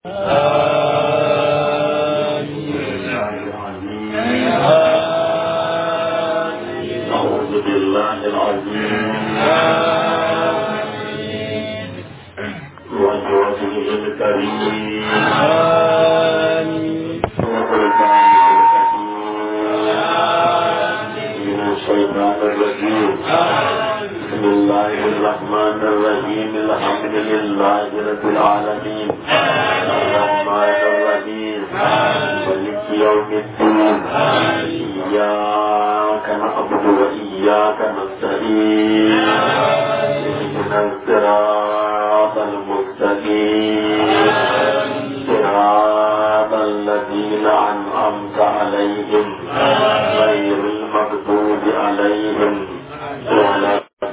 أعوذ بالله العظيم وجوده الكريم وخلفائه الحكيم من الشيطان الرجيم بسم الله الرحمن الرحيم الحمد لله رب العالمين الرحمن الرحيم مالك يوم الدين إياك نعبد وإياك نستعين اهدنا الصراط المستقيم صراط الذين أنعمت عليهم غير المغضوب عليهم ولا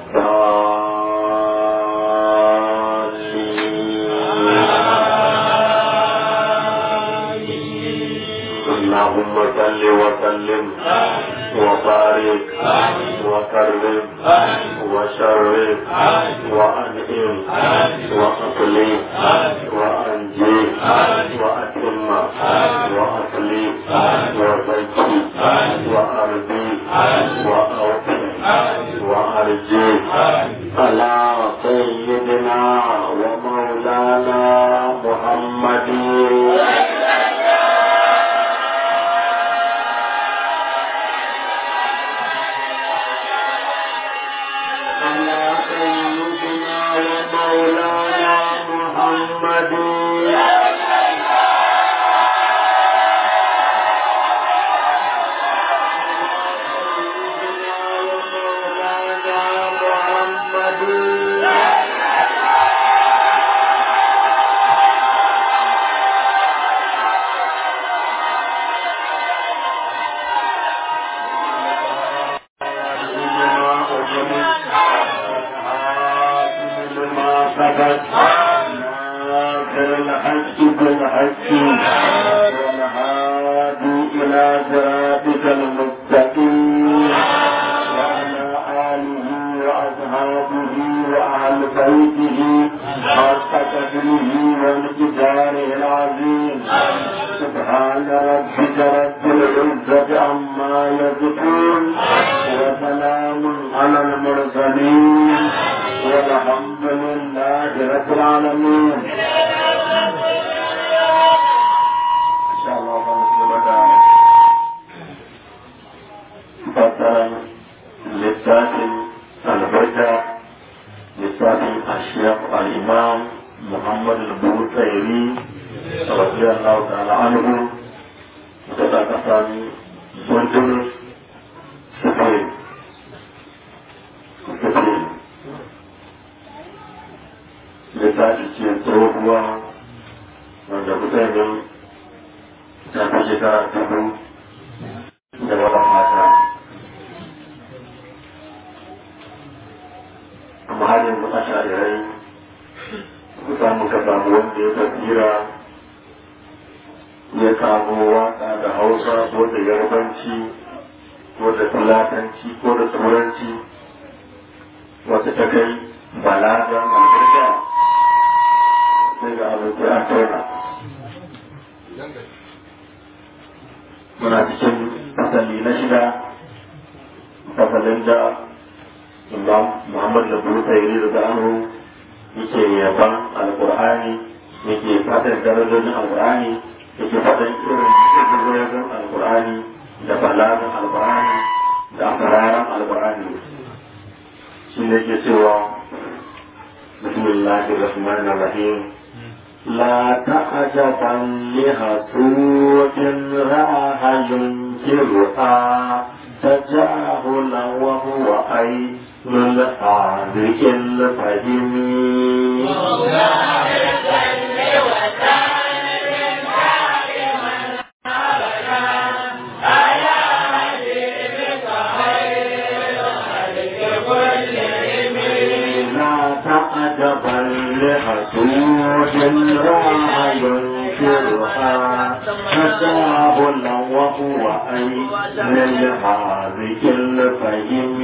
الضالين اللهم صل وسلم وبارك وكرم وشرف وأنعم وأقلم وأنجي وأتم وأصلي وزكي وأرضي وأوفي وأرجي على سيدنا ومولانا محمد على سيدنا ومولانا محمد الحج بالحج والهادي إلى صراطك المستقيم وعلى آله وأصحابه وأهل بيته حق قدره والجدار العظيم سبحان ربك رب العزة عما يصفون وسلام على المرسلين والحمد لله رب العالمين إن شاء الله خمس فسر للساكن البركة للساكن الشيخ الإمام محمد البوصيري رضي الله تعالى عنه وتتكفل سنتر سفين سفين littafi ce tsohuwa wanda kusurin ta fi shekara dubu da wadan mata amma har yanzu a shari'ai ku samu ka samu wanda ya tafira ya kamo waka da hausa ko da yarbanci ko da fulatanci ko da turanci wata ta kai balagan albarka sai ga abokai a tauna muna cikin fasali na shida fasalin da imam muhammad da buru tsairi da zanu yake yaban alkur'ani yake fatan darajojin alkur'ani yake fatan irin darajojin alkur'ani da balagan alkur'ani da asararan alkur'ani shi ne ke cewa bismillahir rahmanir rahim لا تعجبا لحسود رآها ينكرها تجاهلا وهو أين الحاذق الفهم لا تعجبا لحسود رآها ينكرها تجاهلا وهو أين الحاذق الفهم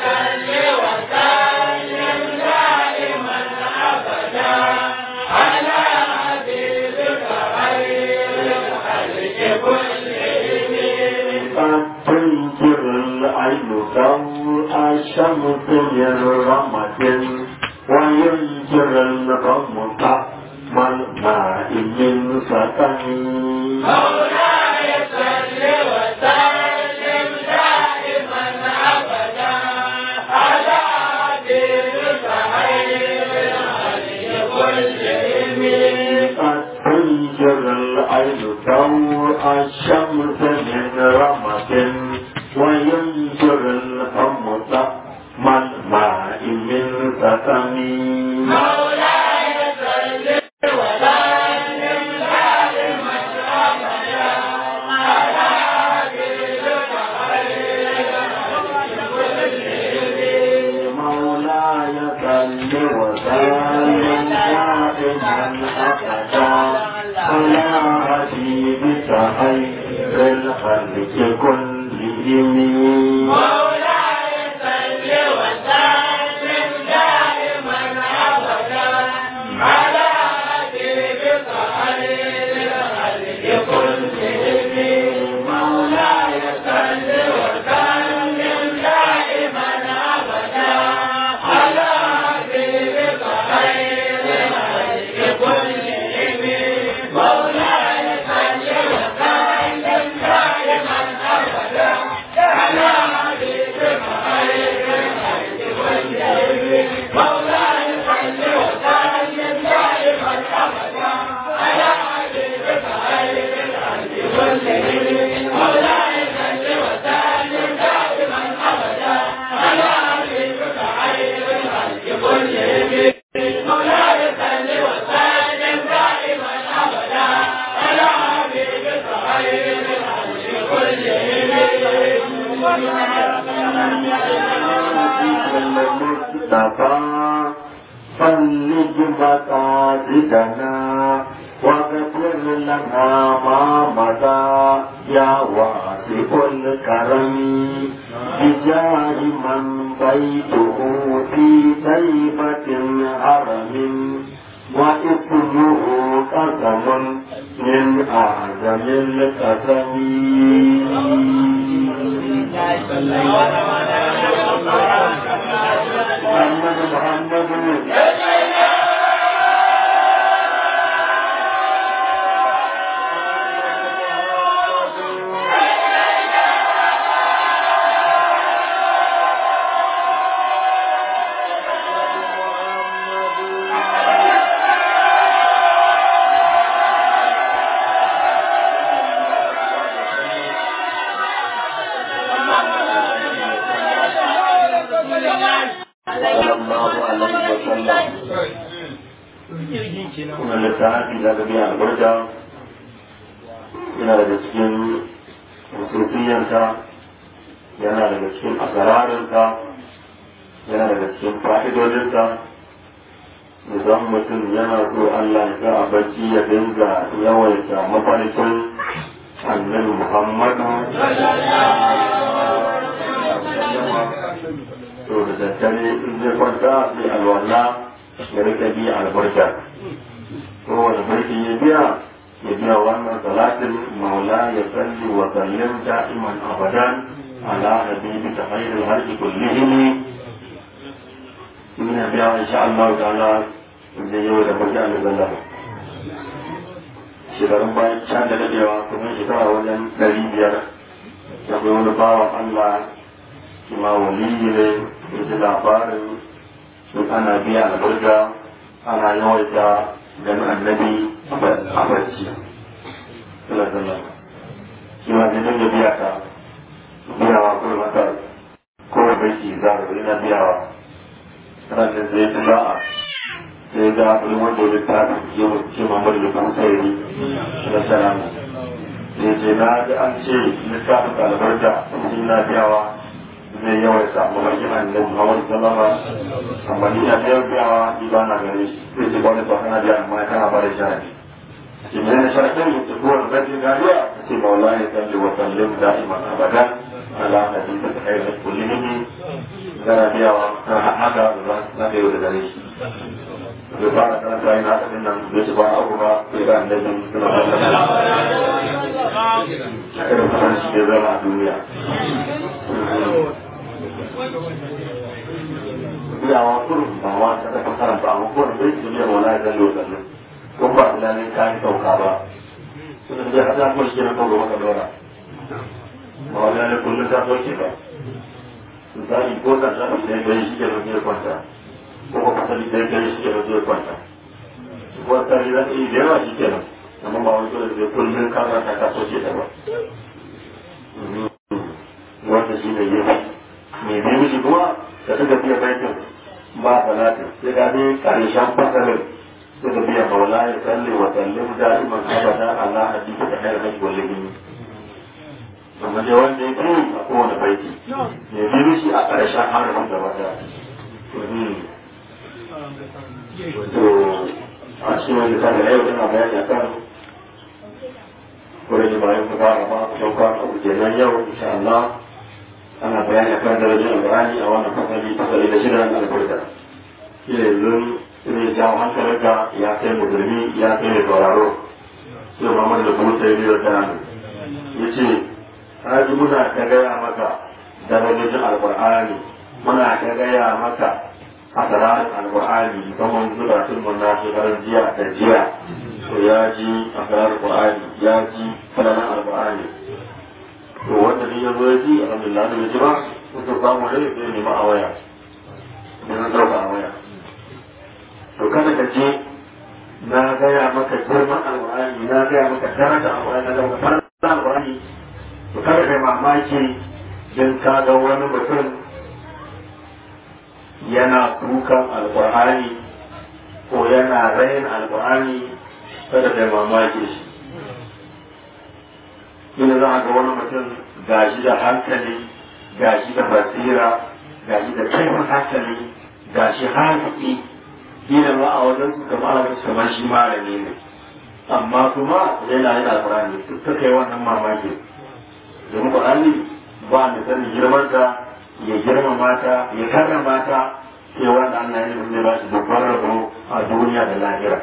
على الشمس من رمة وينشر الغمق والماء من سكن مولاي صل وسلم دائما ابدا على دينك خير الخلق كلهم قد تنشر العين ضوء الشمس من رمة وينشر الغمق والماء من سكن مولاي صل وسلم دائما ابدا على دينك خير مولاي صل وسلم دائما ابدا على حبيبك خير الخلق كلهم مولاي صل وسلم دائما ابدا على حبيبك خير الخلق كلهم مولاي صل وسلم دائما ابدا على حبيبك خير الخلق كلهم مولاي صل وسلم دائما ابدا على حبيبك خير الخلق كلهم مولاي صل وسلم دائما ابدا على حبيبك خير الخلق كلهم مولاي صل وسلم دائما ابدا على حبيبك خير الخلق كلهم مولاي صل وسلم دائما ابدا على حبيبك خير الخلق المصطفى فلج مقاصدنا واغفر لنا ما مضى يا واسع الكرم بجاه من بيته في طيبة حرم واسمه قسم من أعظم القسم محمد محمد صلى الله عليه وسلم kuma littafi da ga biya albarka yana daga cikin musulfiyanta yana daga cikin asararinta yana daga cikin fa'idodinta idan mutum yana so Allah ya sa a bacci ya dinga yawaita mafarkin annabi Muhammadu to da daddare in zai kwanta sai alwala ya rika biya albarka kowane barki ya biya ya biya wannan salatin maula ya salli wa sallim da'iman abadan ala habibika khairul halqi kullihim ina biya insha Allah ta'ala zai yau da barka da zalla shekarun bayan can da dadewa kuma shekara wajen ɗari biyar da wani bawan Allah ma waliyi ne ya ji labarin sun ana biya albarka ana yawaita ganin annabi a barci sallallahu shi ma sai dinga biya ta biyawa ko mata ko barci za ka ina biyawa kana da zai ta za'a sai ga wani wanda ya ta ce ce mamar da kuma sai ni sallallahu sai ce na ga an ce littafin albarka shi na biyawa zai yawaita mafarkin annabi Muhammad sallama amma ni na biyar biyawa ni ba na gare shi sai ce wani ba kana biya amma kana ba da shahadi ce mai na sharaɗin mutu ko wani bai gariya ta ce maula ya salli wa sallim da'iman abadan ala nabi ta kai da kullum kana biyawa ta haka da za ka yi da gare shi zai fara karanta yana haka din nan zai ci ba abu ba sai ga annabi suna sallama a irin fasan shi da zama a duniya biyawa kurum ba wa ta da karanta amma kurum bai su biya wala ya zallo zallo kun ba da ne ka yi sauka ba sun da hada ko shi na kawo maka dora ba wala ne kullun ta soke ba misali ko da za su sai bai shi ke rufe kwanta ko ko fasali sai bai shi ke rufe kwanta ko ta yi da yi da yawa shi kenan amma ba wani dole zai kullun karanta ka soke ta ba wanda shi ne yi mai biyu shi kuma da suka biya baitin ba salatin sai ga ne karshen fasalin suka biya maula ya salli wa sallim da'iman abada ala hadisi da hayar hajji wal limi amma dai wanda ya biyu a kowane baiti mai biyu shi a karshen harafin da wata to a cikin wani misali na yau tana bayani a kan wurin bayan ku fara ma sauka a kujeran yau insha Allah ana bayani akan darajar alƙur'ani a wannan fasali fasali da shirin albarka shi ne yanzu ne jawo hankalinka ya kai musulmi ya kai mai sauraro sai Muhammad da kuma sai biyar da nan ya ce haji muna ta gaya maka darajojin alƙur'ani muna ta gaya maka asarar alƙur'ani musamman zuba sulmun na shekarar jiya da jiya to ya ji asarar alƙur'ani ya ji falalan alƙur'ani to wanda ne ya zo ya ji alhamdulillah da ji ba mutum samu ne zai nema a waya ne na ɗauka a waya to kada ka je na gaya maka girman alƙur'ani na gaya maka daraja alƙur'ani na gaya maka daraja alƙur'ani to kada kai mamaki don ka ga wani mutum yana kukan alƙur'ani ko yana rayin alƙur'ani kada kai mamaki shi ina za a ga wani mutum gashi da hankali gashi da basira gashi da kaifin hankali gashi hankali ina ma a wajen su kamar a wajen kamar shi malami ne amma kuma yana yana alƙur'ani ta kai wannan mamaki domin ƙur'ani ba mai sanin girmanta ya girmama ta ya karrama ta sai wanda Allah ya yi ba shi babban rabo a duniya da lahira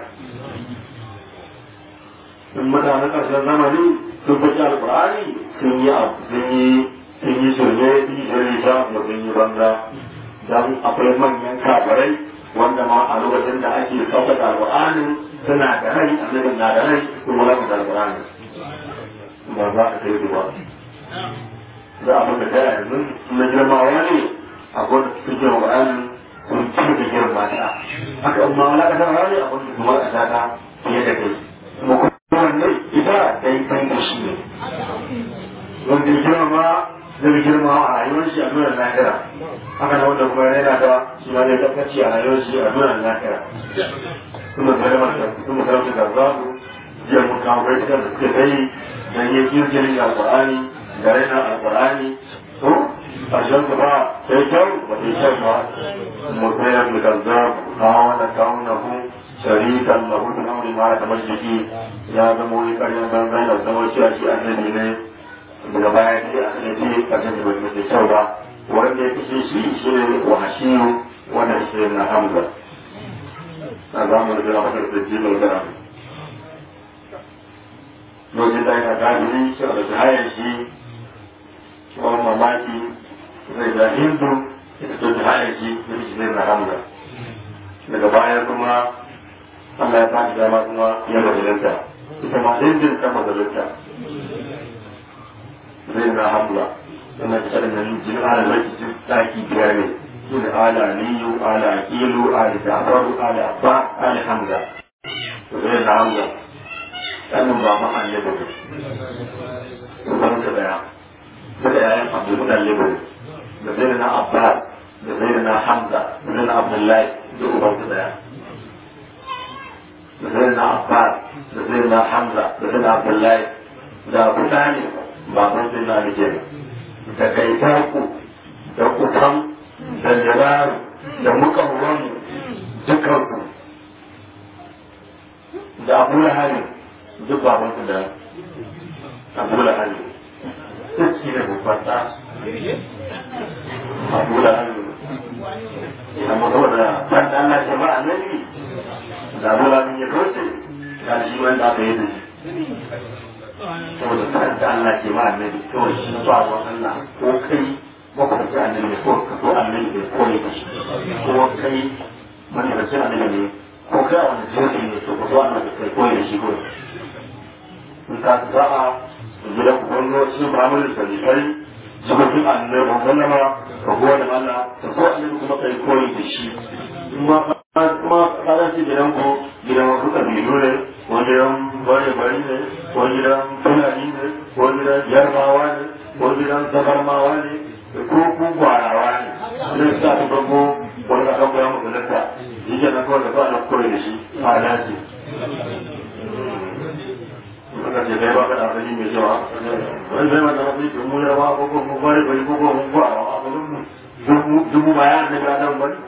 in mutanen ƙarshen zamani sun fi alƙur'ani sun yi sun yi sun yi shirye sun yi shirye sha da sun yi banza don akwai manyan kafirai wanda ma a lokacin da ake sauƙaƙa alƙur'ani suna da rai annabin na da rai kuma za da alƙur'ani ba za a kai su ba za a maka da yanzu na girmawa ne a gwada su ke alƙur'ani sun ci da girma ta haka amma wala ka san hali a gwada su ma a ta fiye da kai kuma wannan ita dai san da shi ne wanda ya girma zai girma a rayuwar shi a nuna lahira haka na wanda kuma yana da shi ma zai tabbaci a rayuwar shi a nuna lahira kuma kalmar da kuma kalmar da za su jiya mun kawo bai da suke dai dan yi kirkirin alqur'ani da raina alqur'ani to ƙarshen su ba sai kyau ba sai kyau ba mutayar da kazzab kawo da kawo na hu sharikan na hudu na wuri mara kamar jiki ya zama wani karyar banzan da zama cewa shi annabi ne daga baya ne a kan ce karshen da bai mai kyau ba wanda ya kashe shi shi ne wahashiyu wanda shi na hamza a zamanin da na da jibin gara lokacin da yana gajiri shi a da hayar shi wani mamaki zai da hindu ita ta hayar shi da shi zai na hamza daga baya kuma Allah ya faɗi dama kuma ya majalanta ita ma hindun ta majalanta zai na hamza wannan ta da nan jin ala mai jin daki biyar ne su da ala aliyu ala aqilu ala jafaru ala abba ala hamza to zai na hamza sannan ba ma an yabo su ban ta daya da yayan abdul mutallib da zai na abba da zai na hamza da zai na abdullahi da uban ta daya da zai na abba da zai na hamza da zai na abdullahi da abu talib baban sai na rike da kai ku da kutan da jiraru da mukawwan dukkan ku da abu lahari duk baban su da abu lahari duk shi ne babban ta abu lahari amma saboda san da Allah ce ba annabi da abu lahari ya kauce da shi wanda aka yi da shi saboda san da Allah ke ma annabi kawai shi ba wa Allah ko kai makwabci annabi ne ko ka so annabi ne ko ne shi ko kai manufacin annabi ne ko kai a wani jinsi ne to ka so annabi kai ko ne shi ko in ka za a gidan gwamnati mu'amalar da kai jikokin annabi sallama ka gode Allah ka so annabi kuma kai koyi da shi kuma kuma kaga shi gidan ko gidan wasu kabilu ne ko gidan bare bari ne ko gidan fulani ne ko gidan yarbawa ne ko gidan zabarmawa ne ko ku gwarawa ne zai sa ta bago wani ka kan koya muku lakka shi ke nan kawai da ba na koyi da shi a dace Maka ce kai ba ka da asali mai cewa wani zai mata mafi ke mu yawa ko ko mu bare bari ko ko mu gwarawa a mu dubu bayan da ga nan bari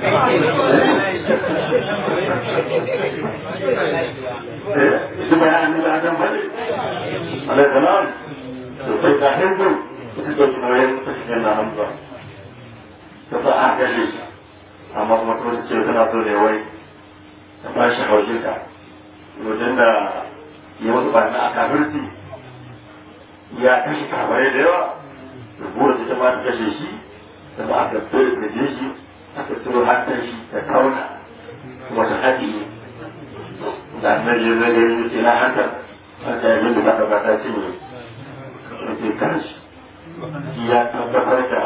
su bayan da ga nan bari alai salam to sai ka hindu su ke tunayen su ke na hamza ta sa a kashe shi amma kuma to ce tana so ne wai ta ba shi haushin ka wajen da ya wasu ba na a kafirci ya kashe kabarai da yawa da buwa ta ma ta kashe shi da ba aka bai da je shi aka tsoro hantar shi da kauna wata haɗi da annabi zai ga yi ce na hantar aka yi da aka ba ta ce ne da ke kanshi ya tabbatar da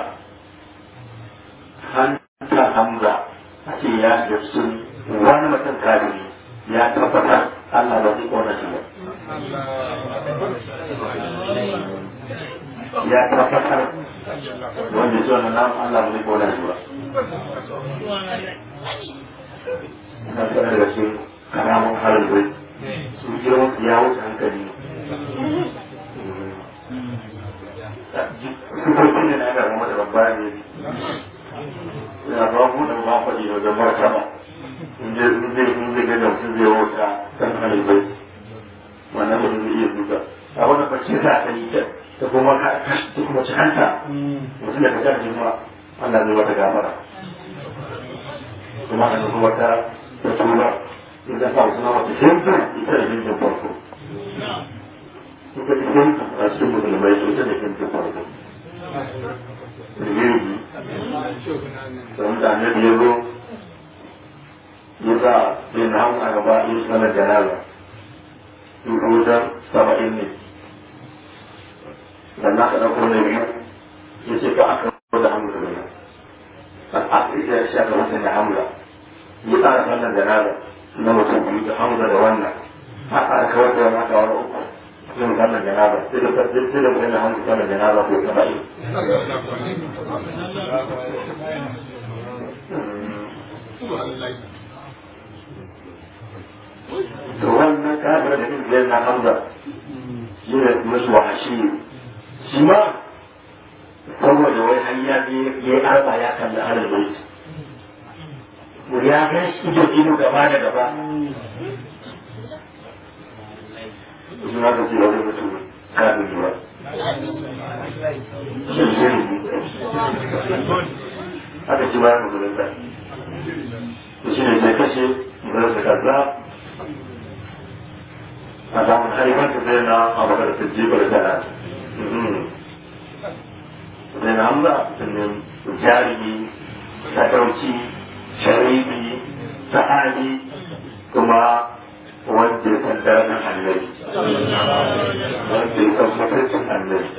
hanta hamza a ce ya da sun wani mutum kafiri ya tabbatar Allah ba zai kona shi ba ya tabbatar wanda ya wannan namun Allah ba zai kona shi ba. Ina sanar da shi karamin harin zai su girman ya wuce hankali. Sukokin ne na aka gama da babba ne. Ina ba mu da ba faɗi da wajen martaba. In zai in zai in zai gaza mutum zai wuta kan harin zai. Wannan mutum zai iya duka. A wannan bacci za a yi ta. da kuma ta kuma ci hanta mutum da ka ga ma Allah zai mata gafara kuma an kuma ta ta tura in da sa suna mata hindu ita da hindun farko ita da hindu a cikin musulmai ita da hindun farko rigirgi da mutane da ya zo ya sa yin hamu a gaba yin sanar janaza in kusa saba'in ne sannan aka ɗauko na biyu ya ce ka aka kawo da hamza ne a afirka ya sha gaba da hamza ya tsara wannan da nada na mutum biyu da hamza da wannan a tsara kawar da wannan kawar uku sai mu wannan da nada sai da sai da mutum da hamza wannan da nada ko ta bai to wannan kafir da kike na hamza shi ne musu wahashi shi ma saboda wai har ya je ya yi arba ya kalli alal bait ya ga shi ido ido gaba da gaba shi ma ka ce wani mutum kafin zuwa haka shi bayan musulunta shi ne ke kashe musulunta kaza a samun haifar da zai na abokan da jibar da zai na hamza sannan jarumi sadauci sharifi sahabi kuma wanda ya san darajar annabi wanda ya san mutuncin annabi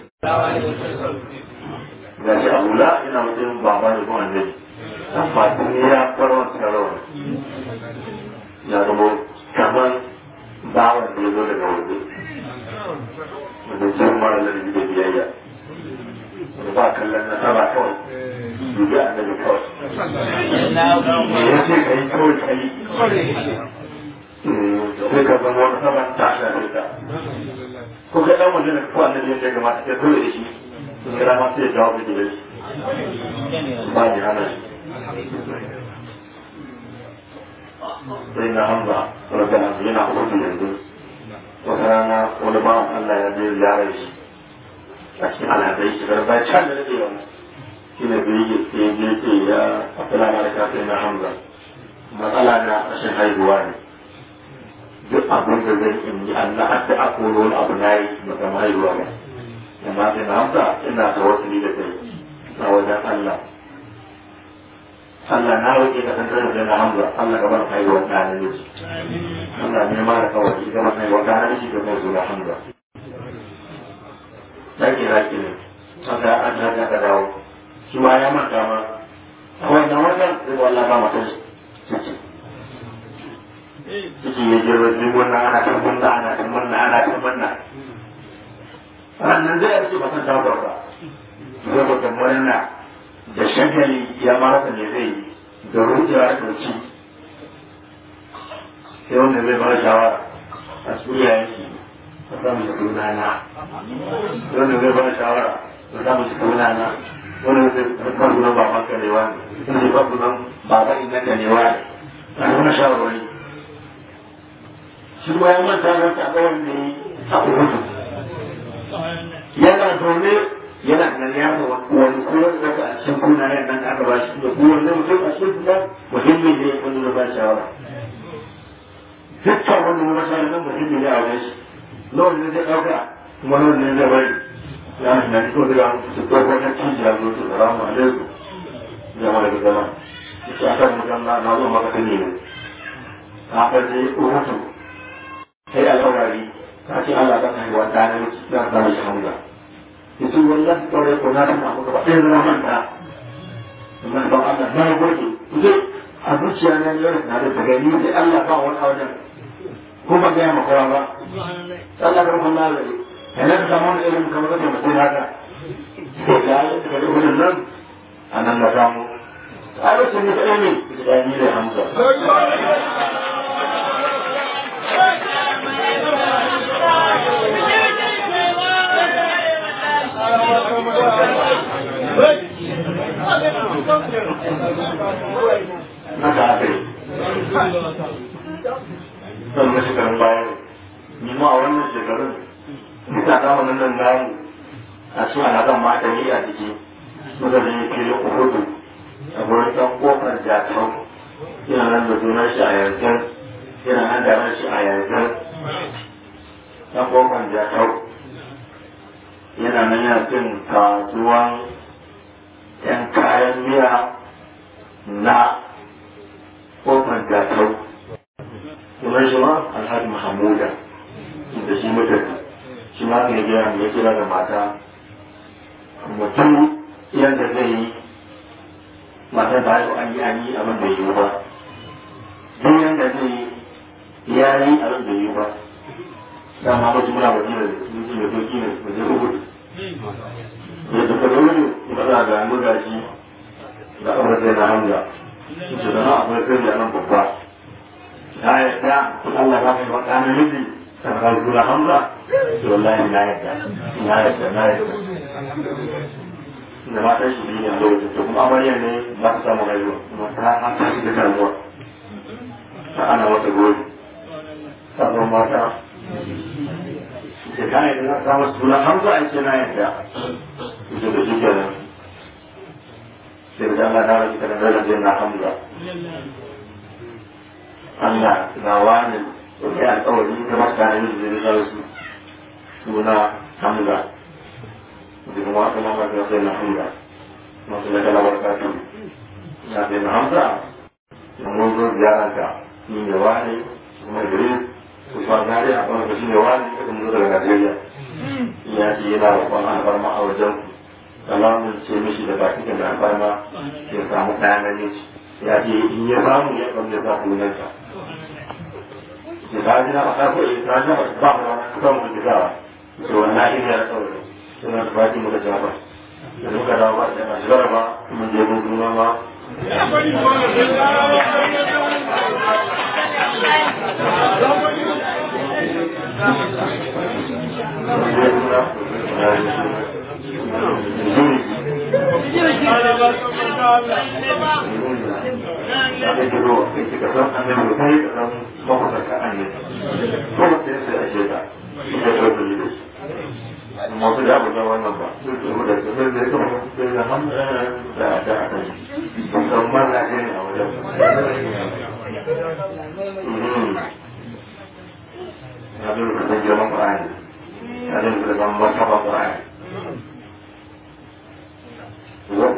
ga shi abula ina matsayin baba da kuma annabi amma tun ya farwa tsarawa ya zama kamar bawan da ya zo daga waje wanda jin mara lalabi da biyayya wanda ba kallon nasara kawai dubi annabi kawai me ya ce ka yi kawai ka yi sai ka zama wata sama ta shafe ta ko kai dan wajen da ko annabi yadda ya kamata sai dole da shi sun kira ma sai ya jawo da shi ba ni hana shi sai na hamza rabbi na yana hudu yanzu wata rana wani bawan Allah ya je ziyarar shi a cikin alhazai shi garba can da nake wani shi ne bai yi sai je ce ya afila na da kafin na hamza matsala na rashin haihuwa ne duk abin da zai in yi Allah hadda a koro wani abu na yi ba kama haihuwa ba amma sai na hamza ina ta wasu da kai a wajen Allah Allah na roƙe ka san da na hamza Allah ka bar haihuwar ɗa na miji Allah ne ma da kawai ka bar haihuwar ɗa na miji da kai zuwa hamza Ɗaki raki ne haka an haka ka dawo shi ma ya manta ma a wannan wajen sai wallah ba mata ciki ciki ya girma duk wannan ana ta munna ana ta munna ana ta munna sannan zai yi ba san ta ba zai ba murna da shagali ya marasa ne zai yi da rujewa da ci sai wanda zai ba shawara a tsuriya yake a samu shi tunana wanda zai ba shawara a samu shi tunana wanda zai ba sunan baban karewa ne wanda zai ba sunan baban inda karewa ne a nuna shawarwari shi ma ya manta da ta ga wanda yi a kudu yana zaune yana nan ya ga wani kuma da ka a cikin kuna yan nan aka ba shi da kowanne mutum a cikin kuna muhimmi ne wanda da ba shawara dukkan wanda ya masa nan muhimmi ne a wajen shi nawa ne zai ɗauka kuma nawa ne zai bari ya shi na fito daga su ko wata cikin ya zo su salamu alaikum jama'a da zama ita akan mutum na na zo maka tuni ne a ka je uhutu sai alƙawari ka ce Allah ka kai wa ɗanar da ka shi hamza itu wallahi kore ko na ta ko ba sai na manta amma ba Allah na gode kuje a zuciya na yau na da daga ni sai Allah ba wani wajen ko ba ga ma kowa ba Allah ka rufa Allah ne kana da zaman irin kamar da mutum haka to ya yi da gudun nan anan da samu a lokacin da kai ne da ni da Hamza haka aka yi son na shekarun bayan ni ma a wannan shekarun ita kama nan nan namu a cikin alaƙan mata yi a jiki muka zai fili uhudu a gurin ɗan ƙofar jatau yana nan da sunan shi a yanzu yana nan da ran shi a yanzu ɗan ƙofar jatau yana nan yana cin kasuwan ‘yan kayan miya na kofar gatau sunan shi ma alhaji mahamuda da shi mutum shi ma ne gina ya kira da mata mutum yadda zai yi matan ba yau an yi an yi abin da yi ba duk yadda zai yi ya yi abin da yi ba dama ba muna ba jina da sun ji da doki ne ba zai rubuta ya duka da wuri ba za ga magaji da aure sai na hamza su da na akwai sai da nan babba ya yadda Allah ba mai baka na miji ta ka zura hamza to wallahi na yadda na yadda na yadda da mata shi biyu ne a lokacin to kuma amarya ne ba ta samu rayuwa kuma ta an ta shi da damuwa ta ana wata gobe sabon mata sai ka yadda na samu suna hamza a ce na yadda ita da shi kenan sai da Allah na rage kana da rage na hamza Allah na wani da ya alƙawari da mutane da zai da su suna hamza da kuma wata mama da sai na hamza masu da kala barkatu na sai na hamza da mun zo ziyararka ni ne wani kuma Idris Usman Nari a wani shi ne wani da kuma zo daga Najeriya ya ce yana roƙon alfarma a wajen ku alamun ce mishi da baki da alfarma ya samu ɗaya na ne ya ce in ya samu ya ɗan da za ku nan ta ya ta ji na ba ko ya ta ji ba ba ba ku kan ku gawa to wannan shi ne ya tsawon suna da baki muka jaba da muka dawo ba da shigar ba mun je mun kuma ma masu da abu da wannan ba su ke mu da su zai zai kama su da hamdu da da aka yi musamman na gani a wajen ya zai rufe zai girman ƙwa'ani ya zai rufe zan martaba ƙwa'ani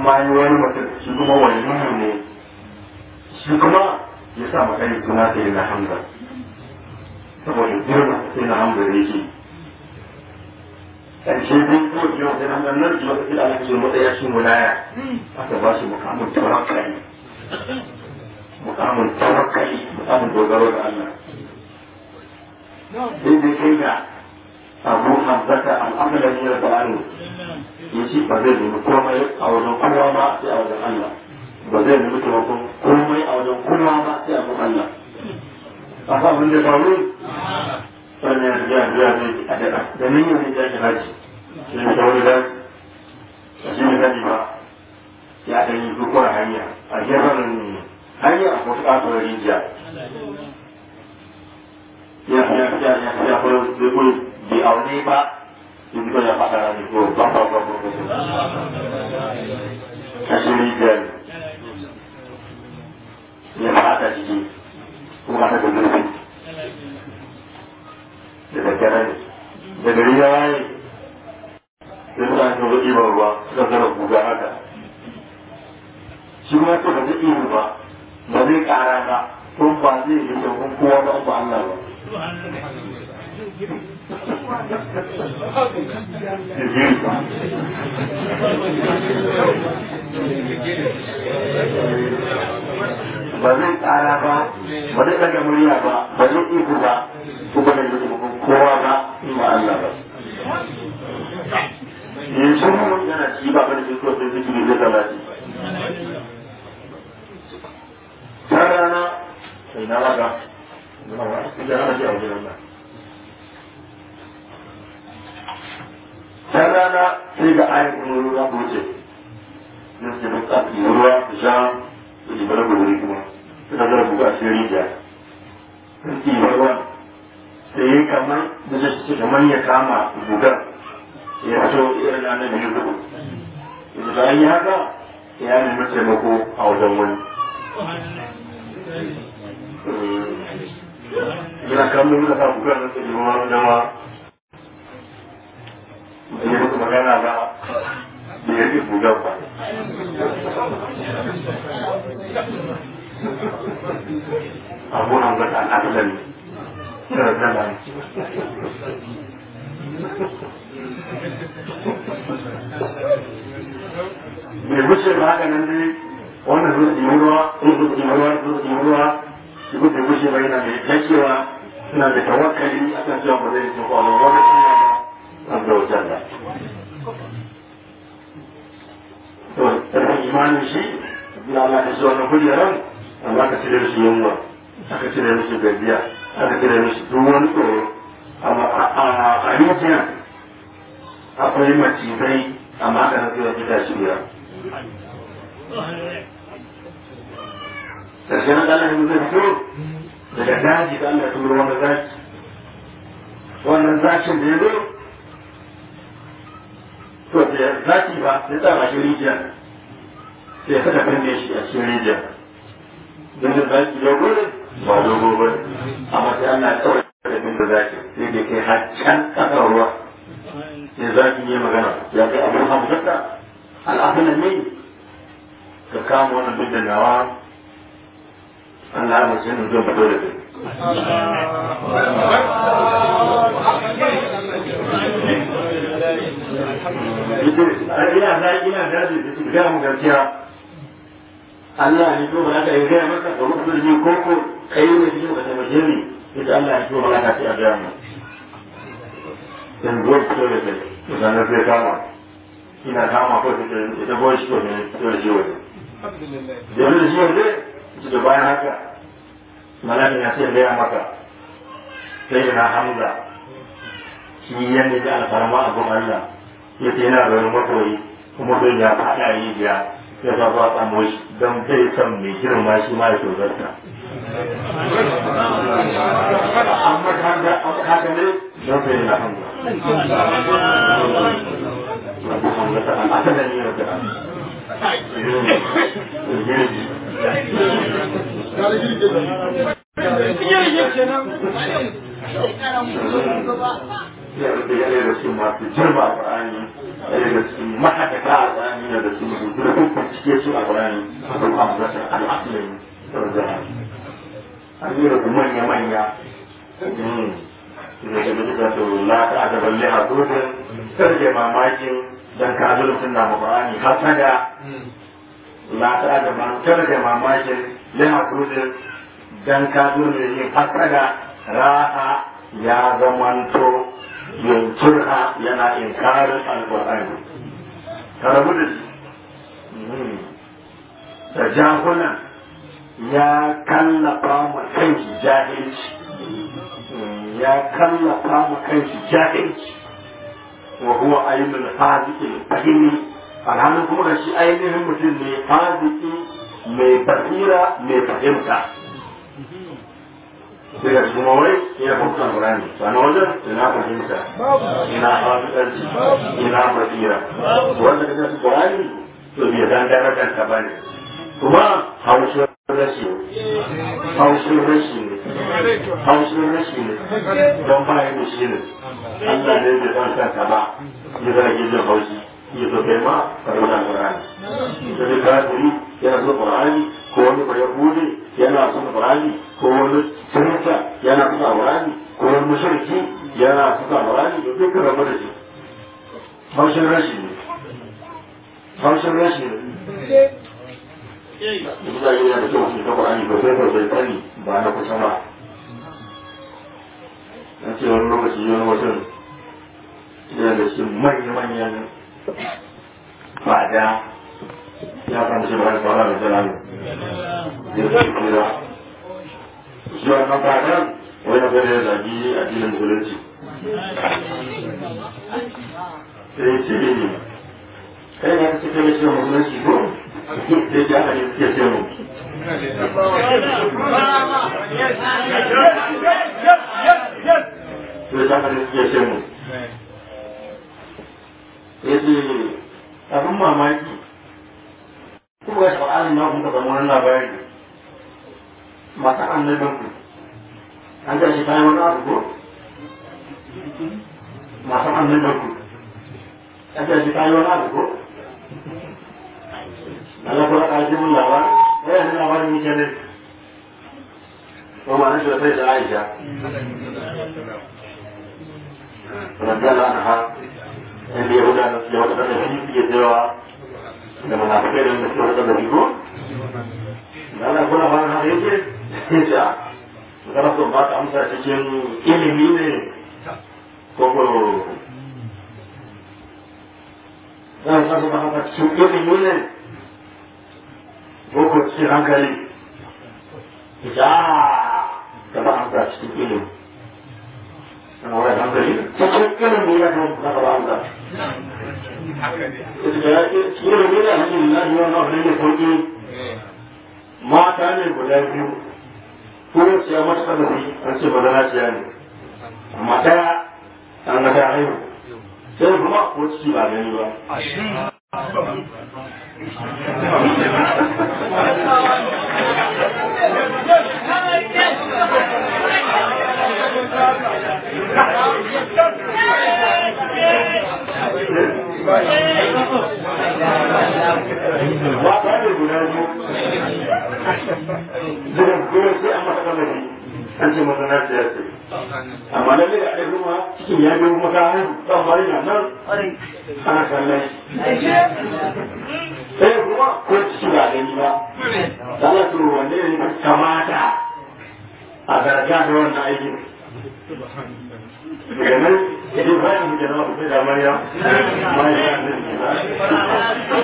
ma yi wani mutum shi kuma wani ne shi kuma ya sa matsayin suna sai na hamza saboda girma sai na hamza da yake ƙarshe dai ko jiyo sai na hamza nan jiyo sai da aka ce matsaya shi mulaya aka ba shi mukamin tawakkali mukamin tawakkali mukamin dogaro da Allah sai dai kai ga abu hamzata al'amalin ya da anu ya ce ba zai nemi komai a wajen kowa ba sai a wajen Allah ba zai nemi taimakon komai a wajen kowa ba sai a wajen Allah a sa abin da faru wannan ya riga riga ne a daɗa da nan yau ne ya shi haji shi ne ta wani da shi ne sani ba ya ɗan yi dukkan hanya a gefen hanya a wasu ƙasar rijiya ya ya ya ya ya ko de ko di aune ba di ko ya pakara ni ko ba ba ba ba kasiri dan ya mata jiji ko mata da gudu da daddare ne da gari ya waye da suna yin zuwa ɗiban ruwa suka zara guga haka shi kuma ce ba zai iya ba ba zai ƙara ba ko ba zai yi taimakon kowa ba ba Allah ba ba zai tsara ba ba zai daga murya ba ba zai iko ba ko ba zai yi kowa ba in ba Allah ba yanzu mun yana ci ba ba da shi ko sai zikiri zai talati ta rana sai na raga da ana ji a wajen Allah can rana sai ga ayin kuma ruwa ko wuce na su da tsafi ruwa da sha da ji bara gobe kuma suka zara buga a cikin rijiya sun ci ruwa sai yi kamar da su ce kamar ya kama bugar ya fito irin na na biyu gudu yanzu da an yi haka ya nemi taimako a wajen wani yana kamar muka sa bugar na tsaye ruwa jama'a da ya muku magana ba da ya ke bugan ba. Abu nan ga ɗan asalin yana zama Bai wuce ba haka nan dai wannan zuwa ɗin ruwa, sun zuwa ɗin ruwa, zuwa ɗin ruwa, shi kuma bai wuce ba yana mai dakewa suna da tawakkali a kan cewa ba zai yi kwallon wani suna ba. عز وجل to ƙarfin imanin shi ya Allah ka shi wannan kujeran amma ka cire mishi yunwa aka cire mishi gajiya aka cire mishi duk wani tsoro amma a rijiya akwai macizai amma aka na zuwa gida shi wuya ƙarshen Allah ya zai fito daga daji da Allah ya turo wani zaki wannan zakin da ya zo to da zaki ba sai tsara shi rijiya sai saka binne shi a cikin rijiya don da zaki ya gudu ba dogo ba amma sai Allah ya tsawai da binne zaki sai da kai har can kasar ruwa sai zaki yi magana ya kai abu hamsata al'afin ne ka kama wannan binne nawa Allah ya mace ni zan fito da kai ina da ina da da su ga mu gaskiya Allah ne ko ba ka yi ga maka da mutum da ni ko ko kai ne shi ka taimake ni ita Allah ne ko ba ka ci a ga mu dan go to da kai to dan sai kama ina kama ko ta ita go shi to ne to shi wani da ne shi wani da bayan haka malakin ya sai ya maka sai na hamza shi yanne da alfarma a gun Allah ya ce yana da wani makoyi kuma zai ya faɗa rijiya ya ba ba tsamo shi don zai san mai girma shi ma ya tozarta. Amma haka ne don sai na hamza. Abu hamza ta an asalin yi wata an. ya rufe yana da su masu jirma a ƙarani daga cikin mahaddata a tsani da su mutu da kuma cike su a bayani a kuma amsasa al'asulin sarjana an yi da manya-manya da ke da to la ta adaban liha gudun sarje mamakin dan ka zo mutum na mabarani hasada la ta adaban sarje mamakin liha gudun dan ka zo ne yin hasada raha ya zamanto yankurha yana inkarin alƙur'ani ka rabu da shi da jahunan ya kallafa ma kanki jahilci ya kallafa ma kanki jahilci wa huwa ainul haziki fahimi alhalin kuma da shi ainihin mutum ne haziki mai basira mai fahimta daga cikin wai ya fahimta Qur'ani sani wajen ina fahimta ina hafidarci ina basira wanda kaga su Qur'ani to bai san darajar ta bane kuma haushin rashi haushin rashi ne haushin rashi ne don bayan da shi ne Allah ne bai san kanka ba ya zage jin haushi ya zo kai ma karɓar Qur'ani da duk kafiri yana so Qur'ani ko wani ba Yahudi yana son Qur'ani ko wani Kirista yana son Qur'ani ko wani mushriki yana son Qur'ani to duk rabu da shi haushin rashi ne haushin rashi ne Duk da yana da kyau su ta Qur'ani ba sai bai sani ba na kusa ba na ce wani lokaci wani mutum yana da cikin manya-manyan fada ya san shi ba ya fara da jalali ya ce kira shi wannan fadan wani fere ya zagi addinin musulunci sai ce ne kai ne suke yi shi musulunci ko sai ya hanyar suke ce mu sai ya hanyar suke ce mu ya ce abin mamaki kuma ga shaɓa'anin na kuma zama wani labari masu annabin ku an ga shi bayan wani abu ko masu annabin ku an ga shi bayan wani abu ko Allah kuma ka ji mun labar ya yi labarin yake ne ko ma nashi da sai da Aisha radiyallahu anha inda ya gudanar da wata da shi suke cewa da munafikai da suke wata da ko da Allah kuma ba na yake ya kana so ba ta amsa cikin ilimi ne ko ko dan ka so ba ta cikin ilimi ne ko ko cikin hankali ya da ba amsa cikin ilimi ana wani hankali cikin ilimi ya kan ba ba amsa cikin ilimi ne alhamdulillah wannan abin ne sauki mata ne guda biyu ko ya mata kada bi an ce badana ciya ne amma daya an ga ta haihu sai kuma ko ciki ba gani ba ba ta ne guda biyu zuwa kuma sai an mata kada bi an ce badana ciya ce amma lalle da ɗaya kuma cikin ya biyu kuma ta haihu ta fari na nan ana kallon shi sai kuma ko ciki ba gani ba da Allah to wanne ne kamata a garga da wannan aikin daga nan idan bayan mu jama'a ku da mariya mariya ne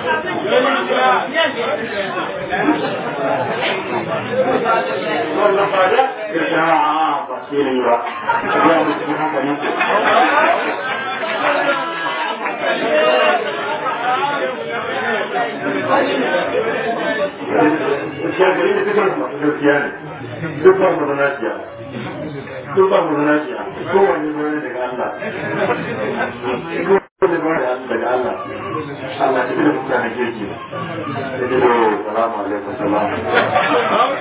wannan fada ya sha ba sai ne ba ya mu cikin hankali gaskiya gari da dukkan masu gaskiya ne duk ba mu zana ciya duk ba mu zana ciya kowanne bane daga Allah kowanne bane daga Allah Allah ta da mutane kirki da ke da salamu alaikum salam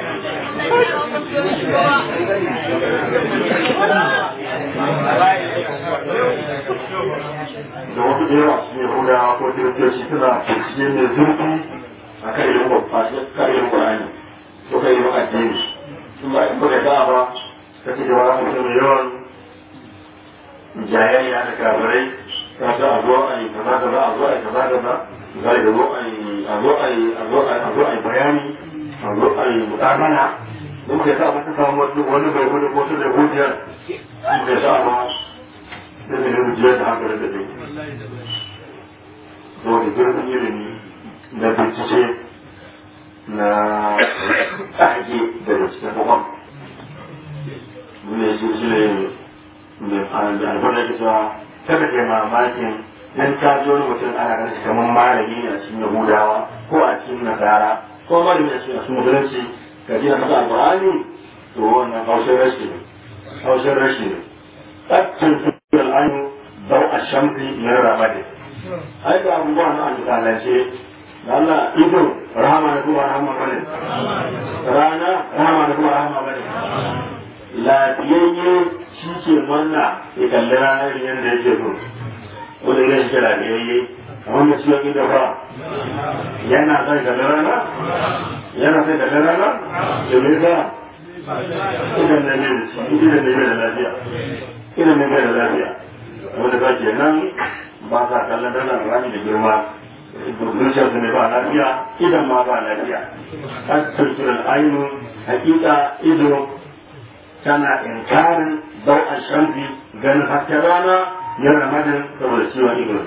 da wasu da yawa su ne huda kiristoci suna bincike mai zurfi a kan ilimin ƙwarani ko kan ilimin addini in ba in baka da ba ka ce wa mutum mai yawan jayayya da kafirai ta ce a zo a yi kaza kaza a zo a yi kaza kaza za a zo a yi a zo a yi a zo a yi a zo a yi bayani a zo a yi mutamana in ka sa maka samu wani bai gudu ko su da hujjar in ka sa ba sai da ne hujjar da haka da dai saboda girman ilimi na bincike na ƙage daga cikin kwakwam ne shi shi ne albar da cewa kada ke mamakin dan ka ji wani mutum ana ganin shi kamar malami ne a cikin yahudawa ko a cikin nasara ko malami a cikin musulunci ka ji na masa alƙur'ani to wannan haushin rashi ne haushin rashi ne tsakkin su al'ayu bau a shamfi min ramadin ai da abubuwa na alƙalance da Allah ido rahama na kuma rahama bane rana rahama na kuma rahama bane lafiyayye shi ke manna ya kalli rana irin yadda yake so wanda ya shi lafiyayye kamar da ciwon ido fa yana son kalli rana yana son kalli rana da me sa idan ne mai idan ne mai da lafiya idan ne mai da lafiya wanda ba ke nan ba sa kallon dana rami da girma zuciyar su ne ba lafiya idan ma ba lafiya har turturan ainu hakika ido tana inkarin bau a shamfi ganin hasken rana ya ramadin saboda ciwon ido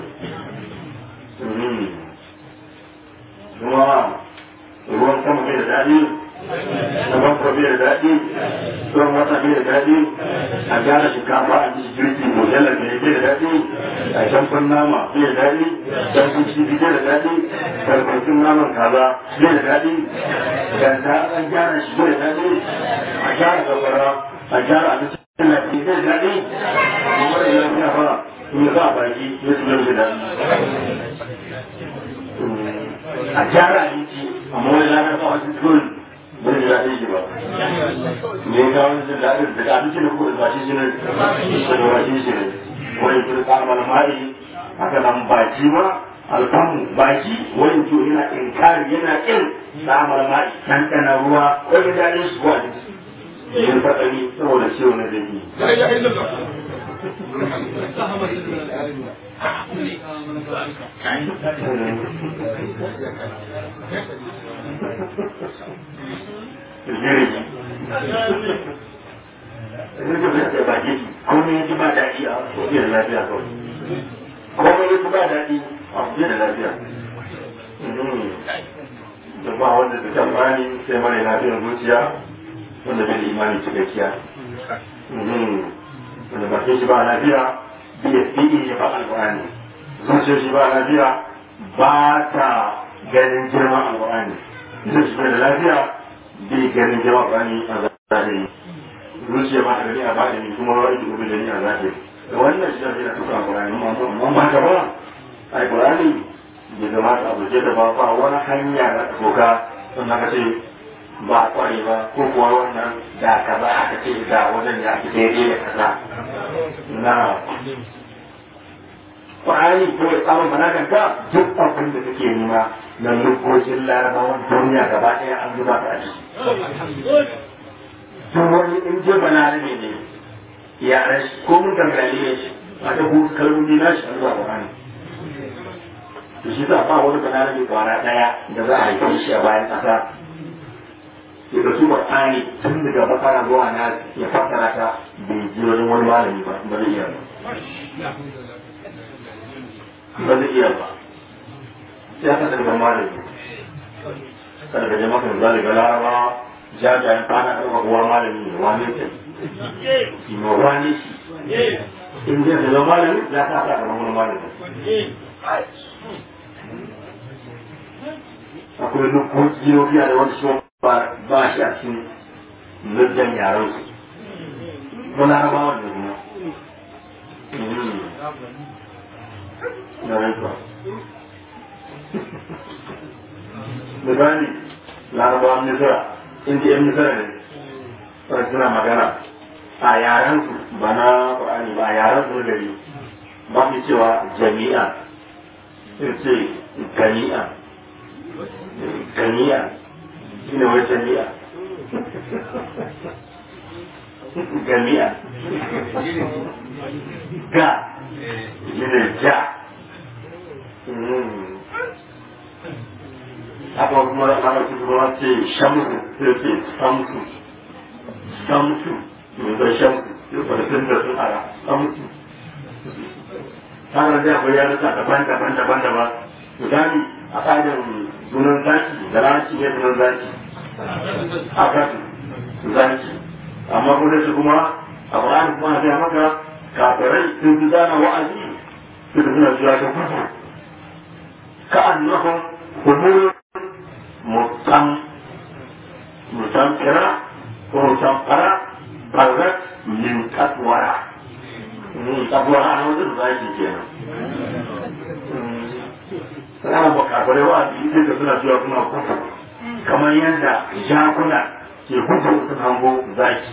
kuma ruwan sama bai da daɗi Zaman ko bai da daɗi, ruwan wata bai da daɗi, a gyara shinkafa a cikin girki modelar da bai da daɗi, a shamfan nama bai da daɗi, shamfan kifi bai da daɗi, farfafin naman kaza bai da daɗi, ganda an gyara shi bai da daɗi, a gyara gabara, a gyara abincin lafi bai da daɗi, kuma da lafiya fa, in za a baki ya su bai da daɗi. A gyara abinci, amma wani lafiya fa wasu turin bai da daɗin shi ba me ya kawo jin daɗin daga abinci da kuma ba shi shi ne da ba shi shi ne wani kuma kamar mari haka nan baki ma alfamu baki wani to yana inkari yana kin samar mari ɗanɗana ruwa wani daɗin shi kuwa yin faɗari saboda ciwo na zai jirgi komai ya ji ba daɗi a wajen da lafiya kawai komai ya ji ba daɗi a wajen da lafiya da ba wanda da tambani sai mara lafiyar zuciya wanda bai da imani cikakkiya wanda bakin shi ba lafiya biya fi'i ya ba alƙur'ani zuciyar shi ba lafiya ba ta ganin girman alƙur'ani zuciyar shi da lafiya bai ganin jama'a bani a zahiri zuciya ba ta gani a baɗini kuma wa ita gobe gani a zahiri da wannan shi zai na tuka alƙur'ani amma ba ta ba alƙur'ani bai zama ta abu da ba ba wani hanya na doka sun haka ce ba kware ba ko kuwa wannan da kaza aka ce da wajen ya fi daidai da kaza na Ƙwa'ani ko ya samun balaganka duk abin da kake nema na lokacin larabawan duniya gaba ɗaya an zuba ta a ciki. Duk wani in je balarabe ne ya rashi ko mun tambaye ne shi a ta hutu kalmomi na shi an zuwa Ƙwa'ani. To shi sa ba wani balarabe kwana ɗaya da za a haife shi a bayan ƙasa. Ya da su Ƙwa'ani tun daga bakara zuwa na ya fassara ta bai ji wajen wani malami ba ba zai iya ba. ba zai iya ba ya kasa daga malami kada ka je maka da zaliga laraba jajayen fana ɗauka uwa malami ne wani ce ma wani shi in zai zama malami ya sa sa kamar wani malami akwai nukoki yobiya da wani shi ba shi a cikin nuddan yaran su ba larabawa da kuma na rantsuwa misali larabawan misira inda yan misira ne wanda suna magana a yaren su ba na ƙwarani ba a yaren su gari ba su cewa jami'a sai ce gani'a gani'a shi ne wai jami'a gani'a ga shi ne ja haka kuma larabci kuma ce shamsu sai ce samsu samsu mai bai shamsu sai kwanatin da sun ara samsu tsarin da akwai yaruka daban-daban daban-daban misali a tsarin sunan zaki da larabci ne sunan zaki a kasu zaki amma kuma su kuma a ƙwararri kuma a maka kafirai sun fi zana wa'azi su da suna zuwa ta kudu ka annahum humur mutam mutam kira ko mutam fara farzat min katwara katwara a wajen zaki kenan sana ba kafirai wa'azi sai da suna zuwa kuma kudu kamar yadda jakuna ke gudu sun hango zaki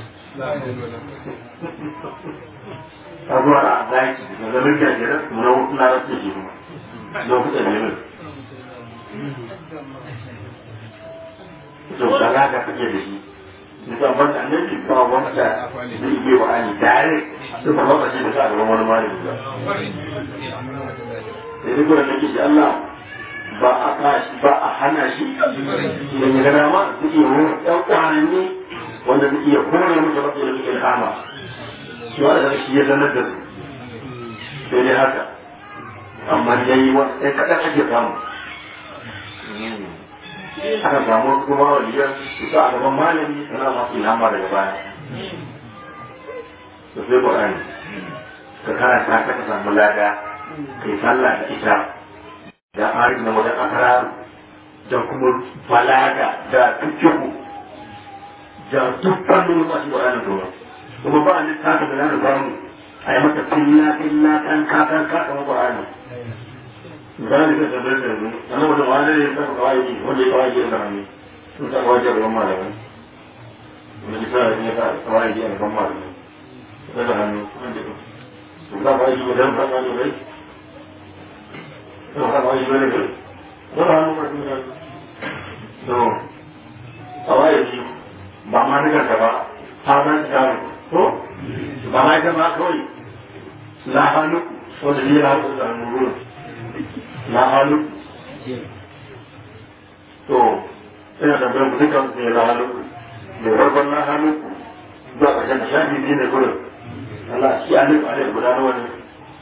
a zuwa a zaki da zamin gajeren muna wasu na rasu ke kuma lokutan neman to da za ka kake da shi nisan ban da annabi ba wanda zai iya wa ani dare su ba ba shi da sa gaban wani malami ba sai duk wanda nake shi Allah ba a kashi ba a hana shi idan ya ga dama zai iya wani ɗan kwananni wanda zai iya kore musu masu ilimin ilhama shi wa da shi ya sanar da su sai dai haka amma dai wani ɗan kaɗan ake samu aka samu kuma waliyan su sa a gaban malami suna masu ilhama daga baya da sai ƙwarani ka karanta ta ka samu lada kai sallah da ita da ari na wajen akararu da kuma balaga da fikihu da duk fannin masu ƙwarani kuma kuma ba a littafi da zan samu a yi mata filla filla kan kakan kakan ƙwarani misali da tambayar da yanzu ana wani wani ne ta kawai wanda ya kawai da rami sun ta kawai da ruwan malamai wani misali ne ta kawai da ruwan malamai ta da hannu sun ta kawai da ruwan malamai sun ta kawai da ruwan malamai sun ta hannu masu mutane so kawai da ba ma nuka ta ba ha ba ta ko ba ma ita ma kawai la hannu wanda ne ya hannu da hannu ruwan na halu to ina da bayan dukkan su na halu mai farkon na halu zuwa ƙarshen da shafi biyu ne gudun Allah shi a nufa ne guda nawa ne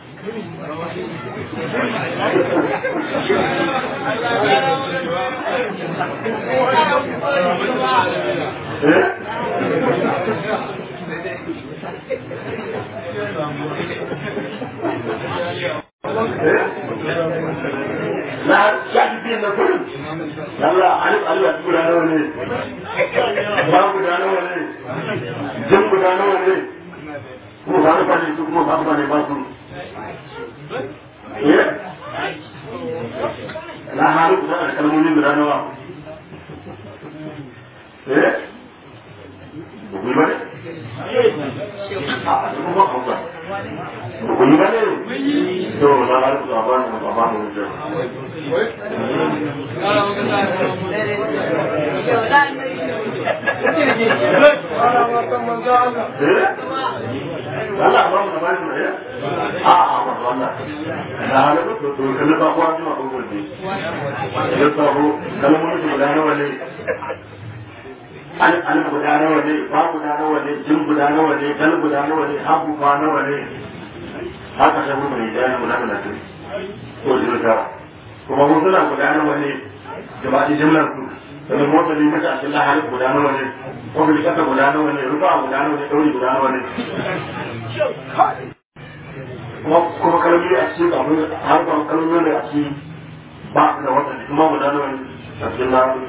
na shafi biyu na gudun Allah alif Allah guda nawa ne ba guda nawa ne jin guda nawa ne kuma ba rufa ne su kuma ba rufa ne ba su na haru guda da kalmomi guda nawa eh bugui ba ne a kuma hausa bugui ba ne to na haru guda ba ne ba ba ne Allah ba mu da ne a a ba wannan da halu to to kana ba ko an ma ko ne ya sabo kalmomi guda nawa ne an an guda nawa ne ba guda nawa ne jin guda nawa ne dal guda nawa ne habu ba nawa ne haka sai mun yi da mun nan ne ko jin ka kuma mun suna guda nawa ne gaba da jimlar su da motsa ne maka cikin lahari guda nawa ne ko bi kasa guda nawa ne rufa guda nawa ne dauri guda nawa ne kuma kuma kalmomi a cikin abin har ba kalmomi da a cikin ba da wata kuma guda nawa ne a cikin lahari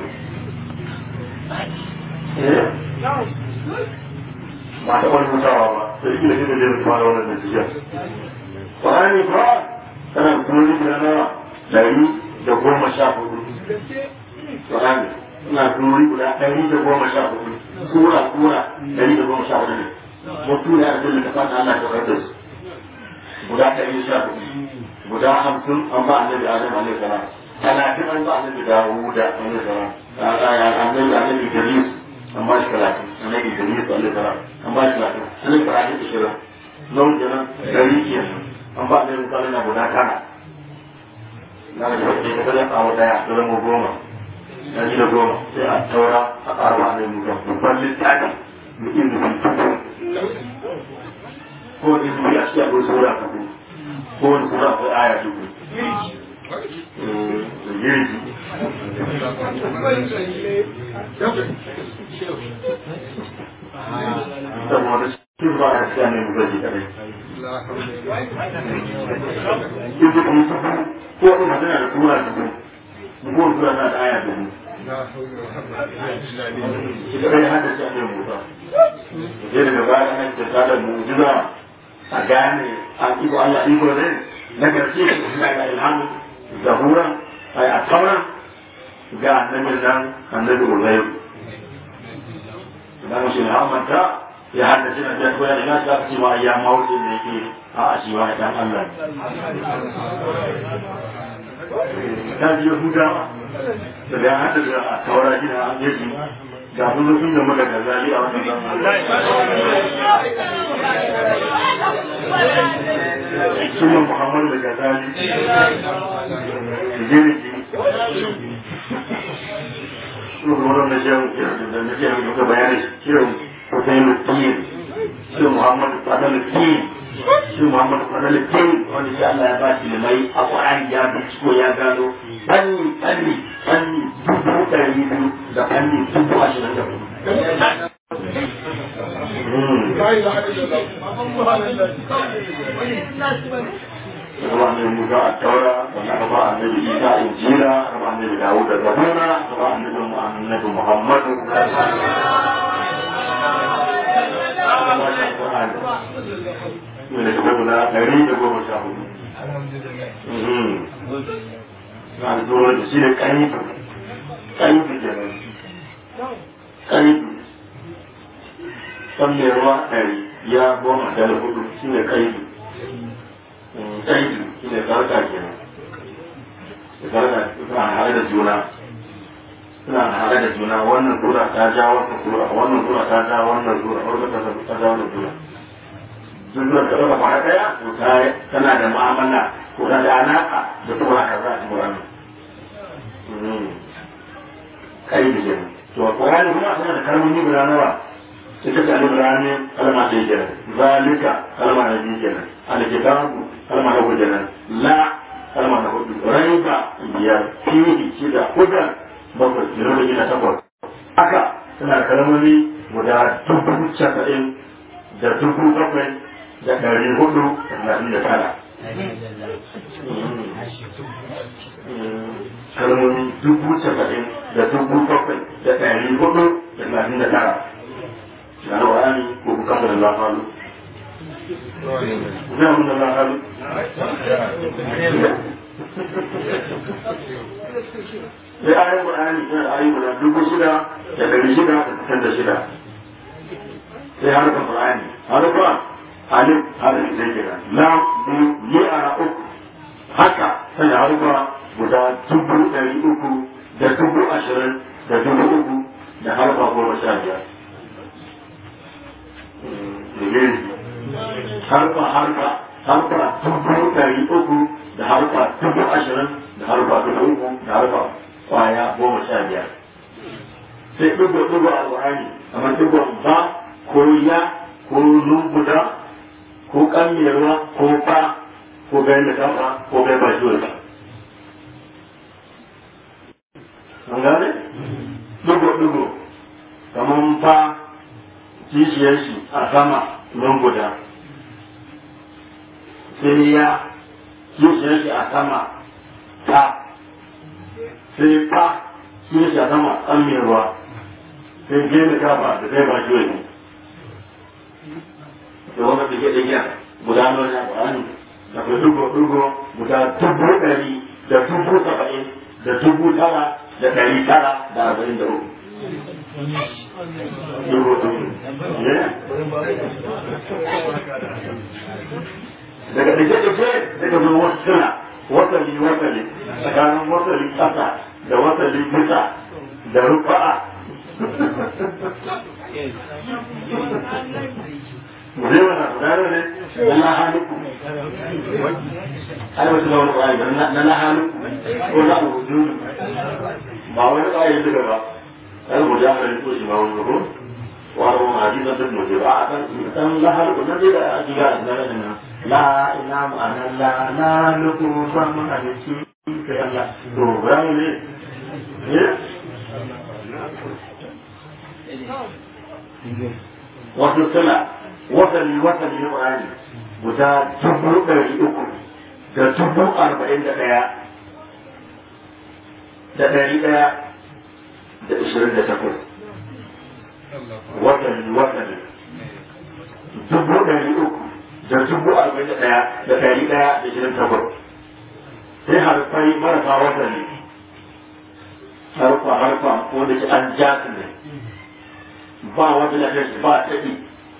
ba ta wani mutawa ba da shi da shi da zai fara wannan natijar ƙwarani ba tana kuma guda nawa ɗari da goma sha hudu ƙwarani suna kuma guda ɗari da goma sha hudu sura sura ɗari da goma sha hudu ne mutu da arzikin da ta fata Allah ta karɓar su guda ɗari sha hudu guda hamsin an ba annabi adam alaihi salam talatin an ba annabi dawuda alaihi salam annabi annabi idris an ba shi talatin annabi idris alaihi salam an ba shi talatin annabi ibrahim ishirin nau kenan ɗari kenan an ba annabi musa na guda tara na da shi ka kada kawo daya da zama goma ɗari da goma sai a taura a ƙara wa annabi musa babban littafi mutum da tuntun ko da su ya shi akwai sura kafu ko wani sura akwai aya dubu girgi saboda shi ba a siya ne mu gaji kadai in ji kuma ko wani magana da sura dubu ko wani sura na da aya dubu shi kadai hada shi a ne musa sai daga baya nan ta tada mu'jiza a gane an iko Allah iko ne na gaske shi ga ilhamu zabura ay a taura ga annabin nan annabi Uzayr dan shi ilhamanta ya haddace na biya koyar ina ta ce ma ya mawuce da yake a shi wa dan Allah ta ji Yahudawa da ya haddace a taura gina an yaji ga sun sun da maka gazali a wannan zamanin sunan muhammad da gazali jiri jiri Rukunan na shan da na shan duka bayani shirin Hussein Lutin, shirin Muhammad Fadal Lutin, shirin Muhammad Fadal Lutin wanda shi Allah ya ba shi limai a Ƙwararri ya binciko ya gano fanni fanni fanni dubu ɗari biyu da fanni dubu ashirin da hudu. Kuma annabi Musa a taura, wanda aka ba annabi Isa a injira, aka ba annabi Dawud da Zabura, aka ba annabi annabi Muhammadu. Wanda ta guda ɗari da goma sha hudu. na da zuwa da shi ne ƙanifu ƙanifu kenan ƙanifu san mai ruwa ɗari ya goma da hudu shi ne ƙanifu ƙanifu shi ne sarka kenan sarka suna haɗe da juna suna haɗe da juna wannan sura ta ja wannan sura wannan sura ta ja wannan sura wannan ta ja wannan sura zuwa da ɗaga kwana ɗaya to tana da mu'amala ko da alaƙa da sura kaza a cikin wannan kai da kenan to a Qur'ani kuma suna da kalmomi guda nawa sai ka alif lam mim kalma ɗaya kenan zalika kalma na biyu kenan alkitabu kalma na hudu kenan la kalma na hudu raiba biyar fihi shida hudan bakwai kilo da gida takwas haka suna da kalmomi guda dubu casa'in da dubu bakwai da ɗari hudu da talatin da tara kalmomi dubu saba'in da dubu bakwai da ɗari hudu da talatin da tara na rawani ko ku kama da lafalu zai mun da lafalu sai ayin ƙur'ani suna da ayin guda dubu shida da ɗari shida da sittin da shida sai harkar ƙur'ani harkar alif harkar zai kira lam biyu yi ara uku haka sai harkar guda dubu ɗari uku da dubu ashirin da dubu uku da harfa goma sha biyar. Harfa harfa harfa dubu ɗari uku da harfa dubu ashirin da harfa dubu uku da harfa kwaya goma sha biyar. Sai ɗigo ɗigo a Qur'ani kamar ɗigon ba ko ya ko lumbuda ko ƙamiyarwa ko ba ko gayin da kafa ko gayin ba shi an gane? Dugo-dugo, kamar fa kishiyar shi a sama don guda. Sai ya kishiyar shi a sama ta, sai fa kishiyar shi a sama an mai ruwa, sai gini kafa da kai ba shi wani. Da wanda da ke ɗaya guda nuna ya ƙwani, da kai dugo-dugo guda dubu ɗari da dubu saba'in da dubu tara da ɗari tara da arba'in da uku. Dubu dubu. daga ɗage-ɗage daga zo wasu suna wasali wasali tsakanin wasali ƙasa da wasali bisa da rufa'a zai wana gudana ne na lahanuku ai wasu lawan ƙwari na lahanuku ko na abubuwa ba wani ƙwari daga ba ai mu ja mai ko shi ma wani ko wani wani hadisan duk mu ba a kan dan lahanuku na dai da ake ga da nan la ina ma'ana la la luku ba mu hadisi sai Allah to ran ne ne wasu suna wasali wasali na ƙwari guda dubu ɗari uku da dubu arba'in da ɗaya da ɗari ɗaya da ishirin da takwas wasali wasali dubu ɗari uku da dubu arba'in da ɗaya da ɗari ɗaya da ishirin da takwas sai harfai marasa wasali harfa harfa wanda ke an ja su ne ba wanda na kai ba taɗi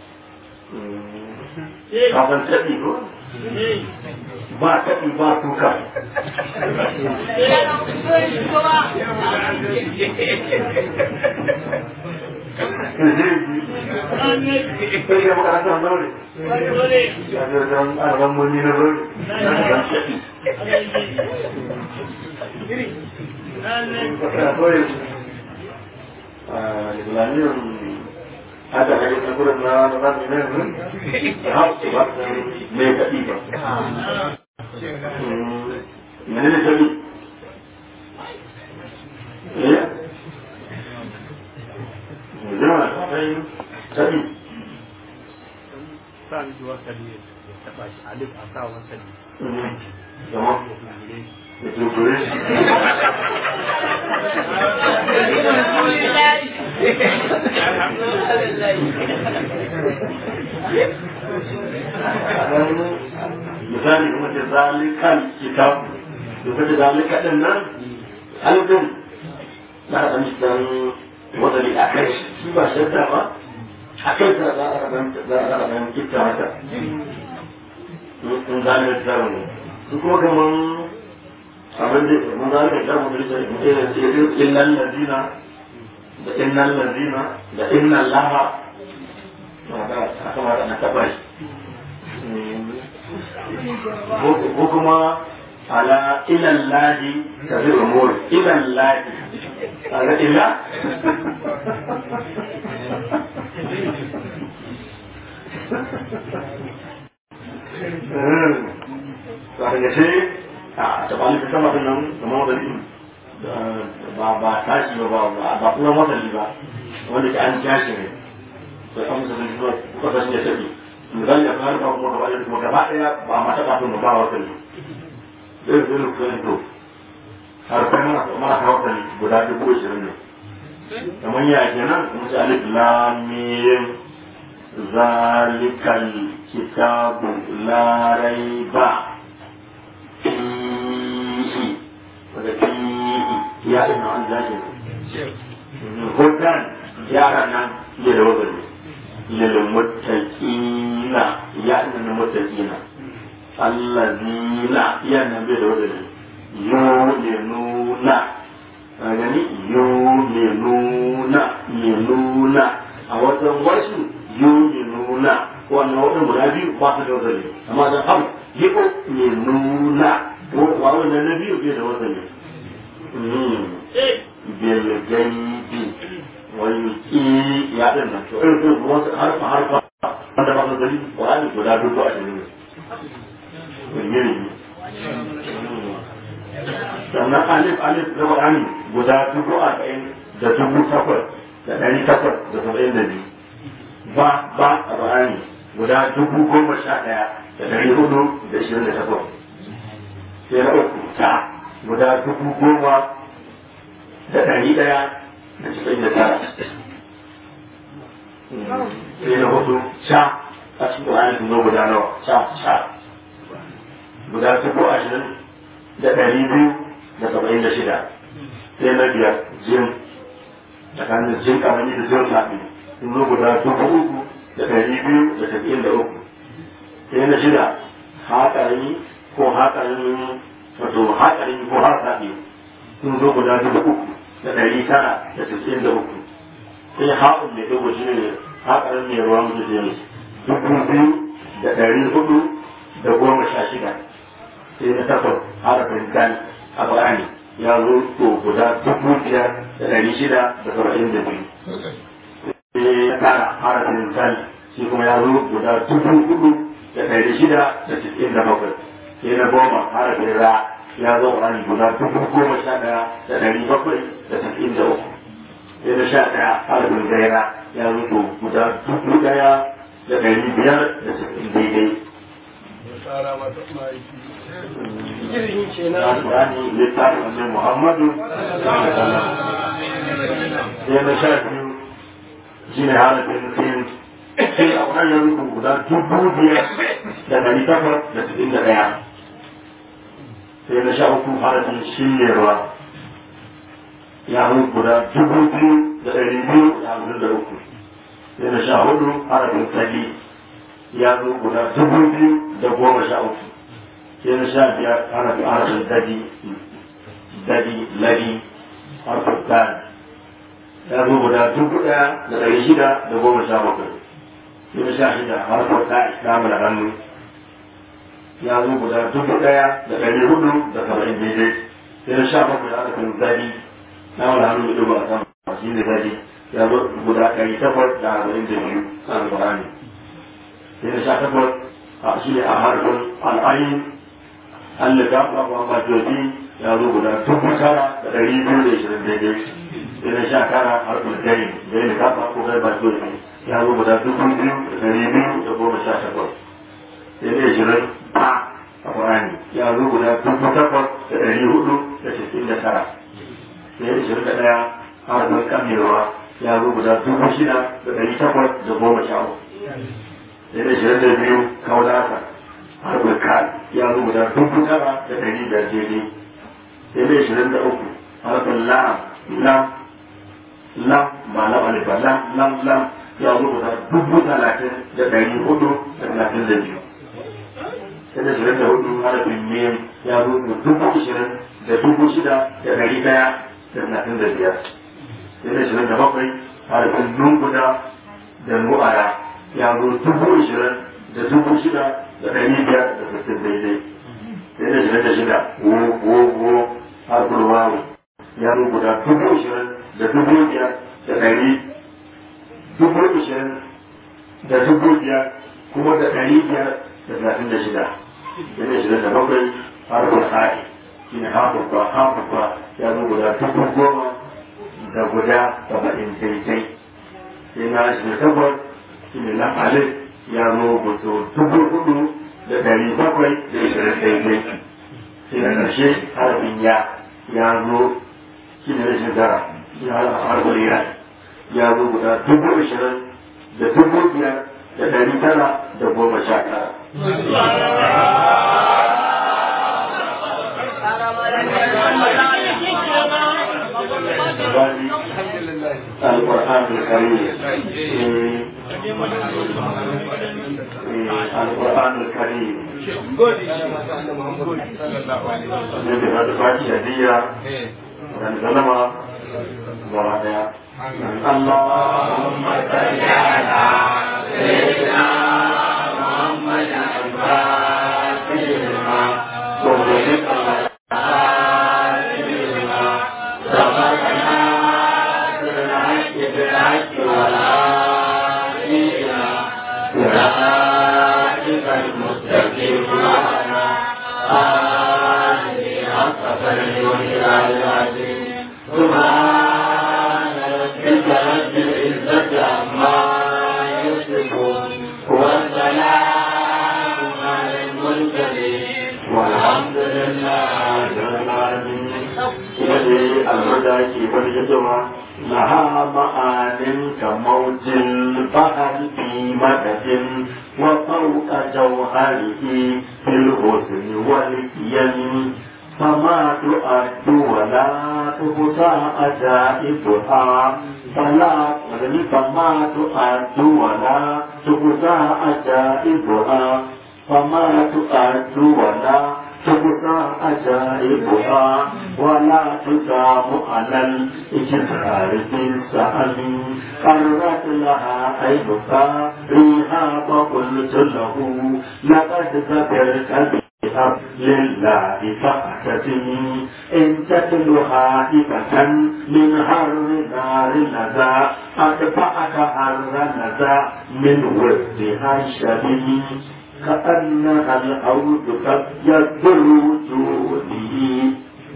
kafin taɗi ko ba taɗi ba kuka sai ga makarantar zaure ya ga don arban muni na zaure don taɗi Islamiyar hada hari na gurin na na ne ne ha su ba me kaɗi ba mene ne kaɗi eh zama kai kaɗi sa miki wasali ya taɓa shi alif a sa wasali zama da tunkure misali kuma ce zalikan kitab da kuma zalika din nan alifin na da mishi dan wadani a kai shi ba shadda ba a kai ta za a rabar za a rabar kitta haka in zalika zaru ne su kuma kaman abin da mun zalika zaru da shi ne ce illal ladina da innal ladina da innal laha aka mara na taba shi ko kuma ala ilan lahi ta zai umur ilan lahi ala ila to a daga sai a tabali ta sama din nan da mawadali ba ba tashi ba ba ba kuma mawadali ba wanda ke an tashi ne sai an musa sun zuwa kuka sun ya tafi misali a kan kuma gaba ɗaya kuma gaba ɗaya ba a mata kafin ba wa sani zai zai rufe ne to har kai mana mana kawo sani guda dubu ashirin ne kamar ya kenan kuma sai alif lam mim zalikal kitabu la raiba fihi daga fihi ya ina an zaje hudan yaran nan ya da wazari للمتقين يعني المتقين الذين يعني بيدور يؤمنون يعني يؤمنون يؤمنون a wajen wasu yuminuna wannan wadin guda biyu ba su da wazali amma da abu yiko ne nuna wa wannan na biyu bai da wazali bil gaibi wayuki ya din nan to irin su wasu harfa harfa wanda ba su gari Qur'ani guda dubu a cikin su ne sannan alif alif da Qur'ani guda dubu a ɗayan da dubu takwas da ɗari takwas da saba'in da biyu ba ba a Qur'ani guda dubu goma sha ɗaya da ɗari hudu da ishirin da takwas sai na uku ta guda dubu goma da ɗari ɗaya da cikin da tara sai na hudu sha a cikin ƙwayar sun zo guda nawa sha sha guda dubu ashirin da ɗari biyu da saba'in da shida sai na biyar jin tsakanin jin kamani da jin lafi sun zo guda dubu uku da ɗari biyu da saba'in da uku sai na shida haƙarami ko haƙarami wato haƙarami ko haƙarami sun zo guda dubu uku da ɗari tara da tasirin da uku sai haƙun mai ɗigo shi ne haƙarin mai ruwa mutu da yanzu dubu biyu da ɗari hudu da goma sha shida sai na takwas harafin kan a bayani ya zo to guda dubu biyar da ɗari shida da saba'in da biyu sai ya tara harafin kan shi kuma ya zo guda dubu hudu da ɗari shida da cikin da bakwai sai na goma harafin ra ya zo ƙwani guda dubu goma sha ɗaya da ɗari bakwai da cikin da uku sai na sha ɗaya harafin gaira ya zo to guda dubu ɗaya da ɗari biyar da cikin daidai. Al-Qur'ani littafin Annabi Muhammadu sai na sha biyu shi ne harafin sin sai a wannan yanzu guda dubu biyar da ɗari takwas da cikin da ɗaya sai na sha uku harafin shiryarwa ya zo guda dubu biyu da ɗari biyu da hamsin da uku sai na sha hudu harafin sali ya zo guda dubu biyu da goma sha uku sai na sha biyar harafin harafin dadi dadi ladi harafin dan ya zo guda dubu ɗaya da ɗari shida da goma sha bakwai sai na sha shida harafin ta islamu da hannu ya zo guda dubu ɗaya da ɗari hudu da saba'in daidai sai na sha bakwai harafin dadi na wani hannu da ɗigo a sama shi ne dadi ya zo guda ɗari takwas da arba'in da biyu a alƙur'ani sai na sha takwas a shi ne a harkar al'ayin an da gafa ba ma jobi ya zo guda dubu tara da ɗari biyu da ishirin daidai sai na sha tara harkar gari gari da gafa ko gari ba jobi ya zo guda dubu biyu da ɗari biyu da goma sha takwas sai na ishirin ba a ƙur'ani ya zo guda dubu takwas da ɗari hudu da cikin da tara sai ishirin da ɗaya harkar kamewa ya zo guda dubu shida da ɗari takwas da goma sha uku sai da shirin da biyu kaunasa harkar kan ya zo guda dubu tara da ɗari biyar daidai sai da shirin da uku harkar lam lam lam ba lam alifa lam lam lam ya zo guda dubu talatin da ɗari hudu da talatin da biyu sai da shirin da hudu harkar mim ya zo guda dubu ishirin da dubu shida da ɗari ɗaya da talatin da biyar sai da shirin da bakwai harafin lunguda da nu'ara ya zo dubu ishirin da dubu shida da ɗari biyar da sittin daidai sai da shirin da shida wo wo wo harfin wawu ya zo guda dubu ishirin da dubu biyar da ɗari dubu ishirin da dubu biyar kuma da ɗari biyar da talatin da shida sai da shirin da bakwai harfin ha'i shi ne harfin kwa harfin kwa ya zo guda dubu goma da guda saba'in daidai sai na shi takwas shi ne lafalin ya zo guto dubu hudu da dari bakwai da ishirin daidai sai na ƙarshe harafin ya ya zo shi ne rashin tara shi harafin ya ya zo guda dubu ishirin da dubu biyar da dari tara da goma sha tara. القرآن الكريم القرآن الكريم الذي قد فاتح هدية من ظلم ورعنا اللهم صل على سيدنا محمد الفاتح لما وغلق سبحان ربك رب العزة عما يصفون والسلام على المرسلين والحمد لله رب العالمين يدي الهدى كيف الجدوى لها معان كموج البحر في مدد وفوق جوهره في الحسن والكيم فما تؤد ولا تحصى عجائبها فلا فما تؤد ولا تحصى عجائبها فما تؤد ولا تبقى أجائبها ولا تدام على الإجبار بالسأل قرت لها عينك ريها فقلت له لقد ذكرت بها لله فاعتزمي إن تتلها حكة من حر نار لذا أدفعك حر لذا من وردها الشديد كأنها الأرض قد يدر وجودي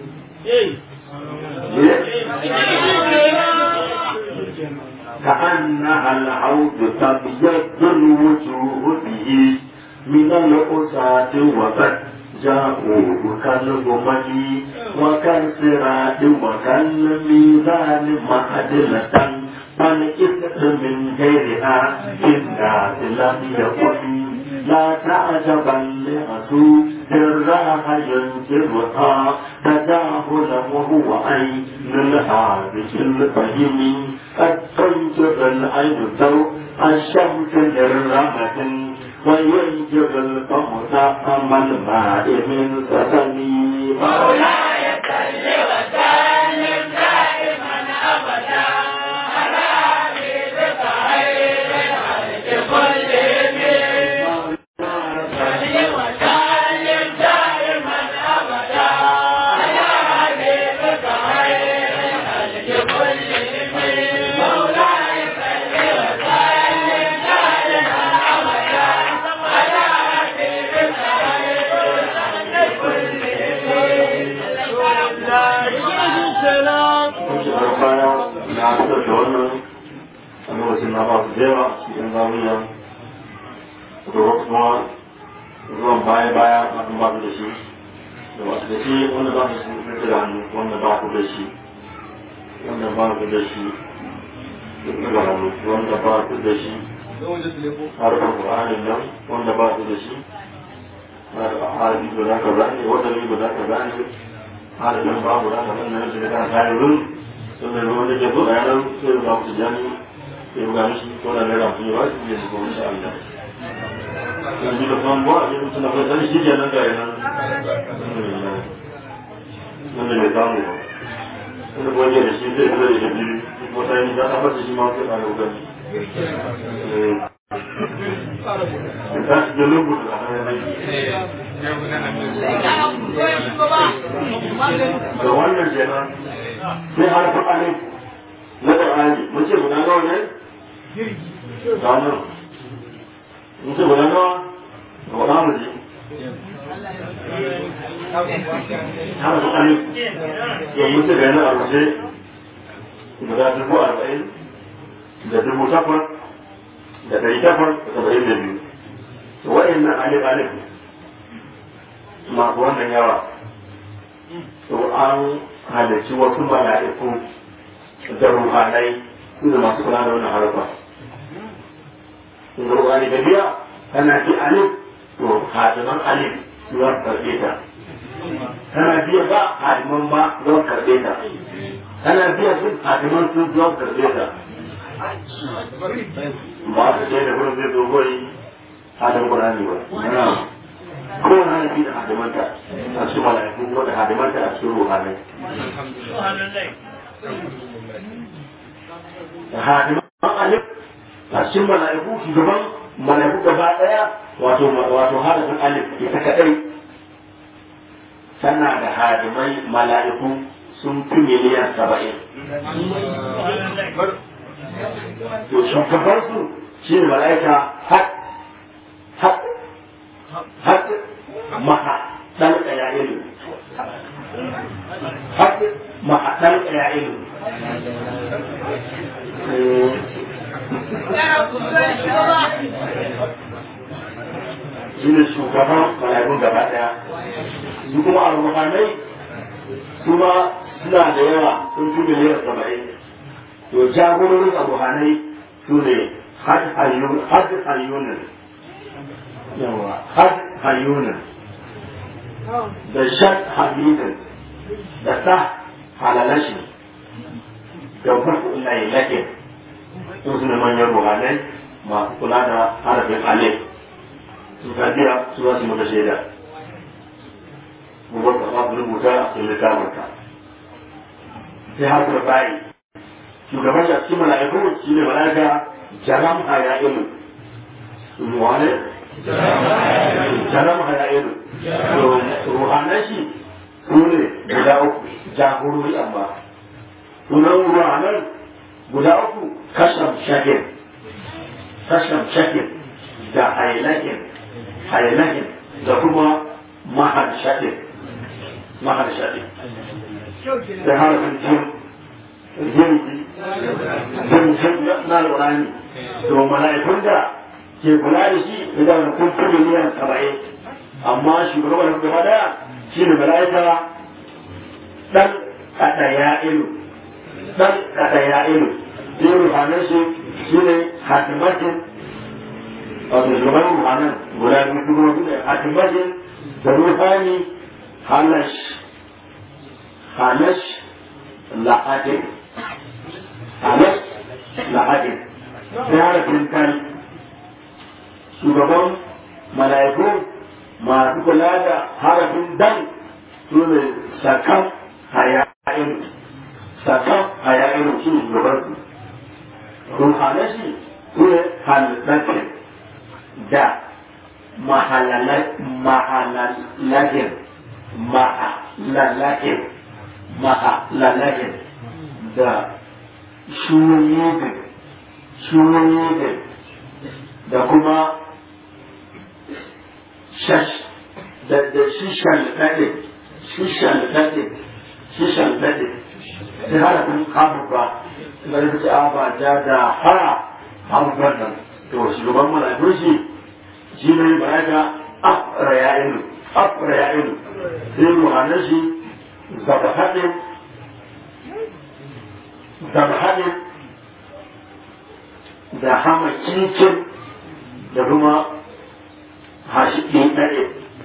كأنها العود تبيض الوجوه به من الأساة وقد جاءوا كالغمم وكالصراط وكالميزان معدلة فالإثم من غيرها في الناس لم يكن لا تعجبا لرسول الراح ينكرها تجاهلا وهو عين الحادث الفهم قد تنكر العين ضوء الشمس للرمة وينكر القمر أما الماء من سسمي مولاي صل وسلم دائما ابدا على حبيبك خير الخلق كلهم صل وسلم دائما ابدا على حبيبك خير الخلق كلهم مولاي صل وسلم دائما ابدا على حبيبك خير الخلق Kujerar baya na fitar da wannan a lokacin na ba su jera cikin zamiya da wasu kuma zuwan baya baya a kan ba su da shi da wasu da shi wanda ba su rike da hannu wanda ba ku da shi wanda ba ku da shi duk da hannu wanda ba ku da shi harkar Qur'anin nan wanda ba su da shi harafi ba za ka zane wanda ne ba za ka zane halin babu da kan nan da kan tayarun sun da ruwan da ke zo a yanar sai da ku jani sai ga mishi ko da ne rafi ba shi ne ko insha Allah kan ji da kan ba ne mutuna ko sai shi kenan da yana nan da ne samu inda ko ne da shi zai zo da shi ko sai ni da tabbata shi ma sai ka ga gani ta da lungu da hannun da wannan kenan sai harfi alif na ƙar'ani mun ce guda nawa ne? Gano. Mun ce guda nawa? Ga wani mu ji. Harfi alif. Yau mun ce gani a rubuce guda dubu arba'in da dubu takwas da ɗari takwas da saba'in da biyu. Wa'in alif alif masu wannan yawa to an halarci wasu mala'iku da ruhanai su da masu kula da wannan harfa da ruhani da biya tana fi alif to hadiman alif su za su karɓe ta tana biya ba hadiman ba za su karɓe ta tana biya sun hadiman sun za su karɓe ta ba su ce da wurin zai zo goyi hadin kurani ba ko na nabi da hadimanta a cikin mala'iku ko da hadimanta a cikin ruhanai da hadiman alif a cikin mala'iku shugaban mala'iku gaba daya wato wato hadifin alif ita kadai tana da hadimai mala'iku sun fi miliyan saba'in to shugaban su shi ne mala'ika har har har maha dan ɗaya ilu har maha dan ɗaya ilu shi ne shugaban mala'ikun gaba ɗaya su kuma al-ruhanai su ma suna da yawa sun fi miliyan saba'in to jagororin al-ruhanai su ne had hayyunan yawa had hayyunan da shan hamidin da sa halalashi da farko lai lakin sun su ne manyan ruhanai masu kula da harafin alif su ka biya su za su maka shaida kuma ka ba su rubuta a cikin littafin ka sai har ka bayi shugaban shi a cikin mala'iku shi ne mala'ika jaram haya'ilu wane jaram haya'ilu ruhanan shi su ne guda uku jagorori amma sunan ruhanan guda uku kasham shakir kasham shakir da hailakin hailakin da kuma mahal shakir mahal shakir da harafin jin jin jin jin na alƙurani to mala'ikun da ke kula da shi idan kun fi miliyan saba'in amma shugaban gaba daya shi ne mala'ika dan kada ya ilu dan kada ya ilu sai ruhanan shi shi ne hatimatin wato shugaban ruhanan guda biyu kuma su ne hatimatin da ruhani halash halash la'adin halash la'adin sai harafin kan shugaban mala'iku masu kula da harafin dan su ne sakan haya'in sakan haya'in su ne shugaban su ruhanashi su ne halittar da mahalalakin mahalalakin mahalalakin da shuyin shuyin da kuma shash da da shishan daɗe shishan daɗe shishan daɗe sai harafin abubuwa da ya fi ba da da ha abubuwan nan to shugaban malakun shi shi ne malaka afra ya ilu afra ya ilu sai ruhanan shi zaba haɗin zaba haɗin da hama cincin da kuma hashi ɗin ɗaɗe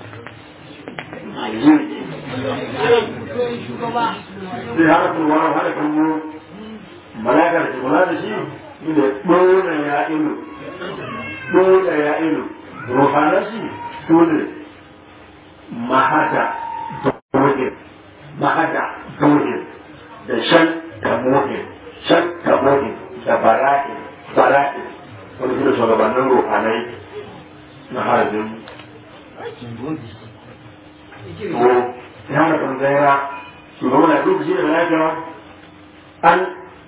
sai harafin wani harafin mu malakar da kula da shi ne ɗora ya ilu ɗora ya ilu ruhanar shi su ne mahada dohin mahada dohin da shan tamohin shan tamohin da bara'in bara'in wani su da shugabannin ruhanai na harafin ko ya da kan zaira shugaban da duk shi da malaka an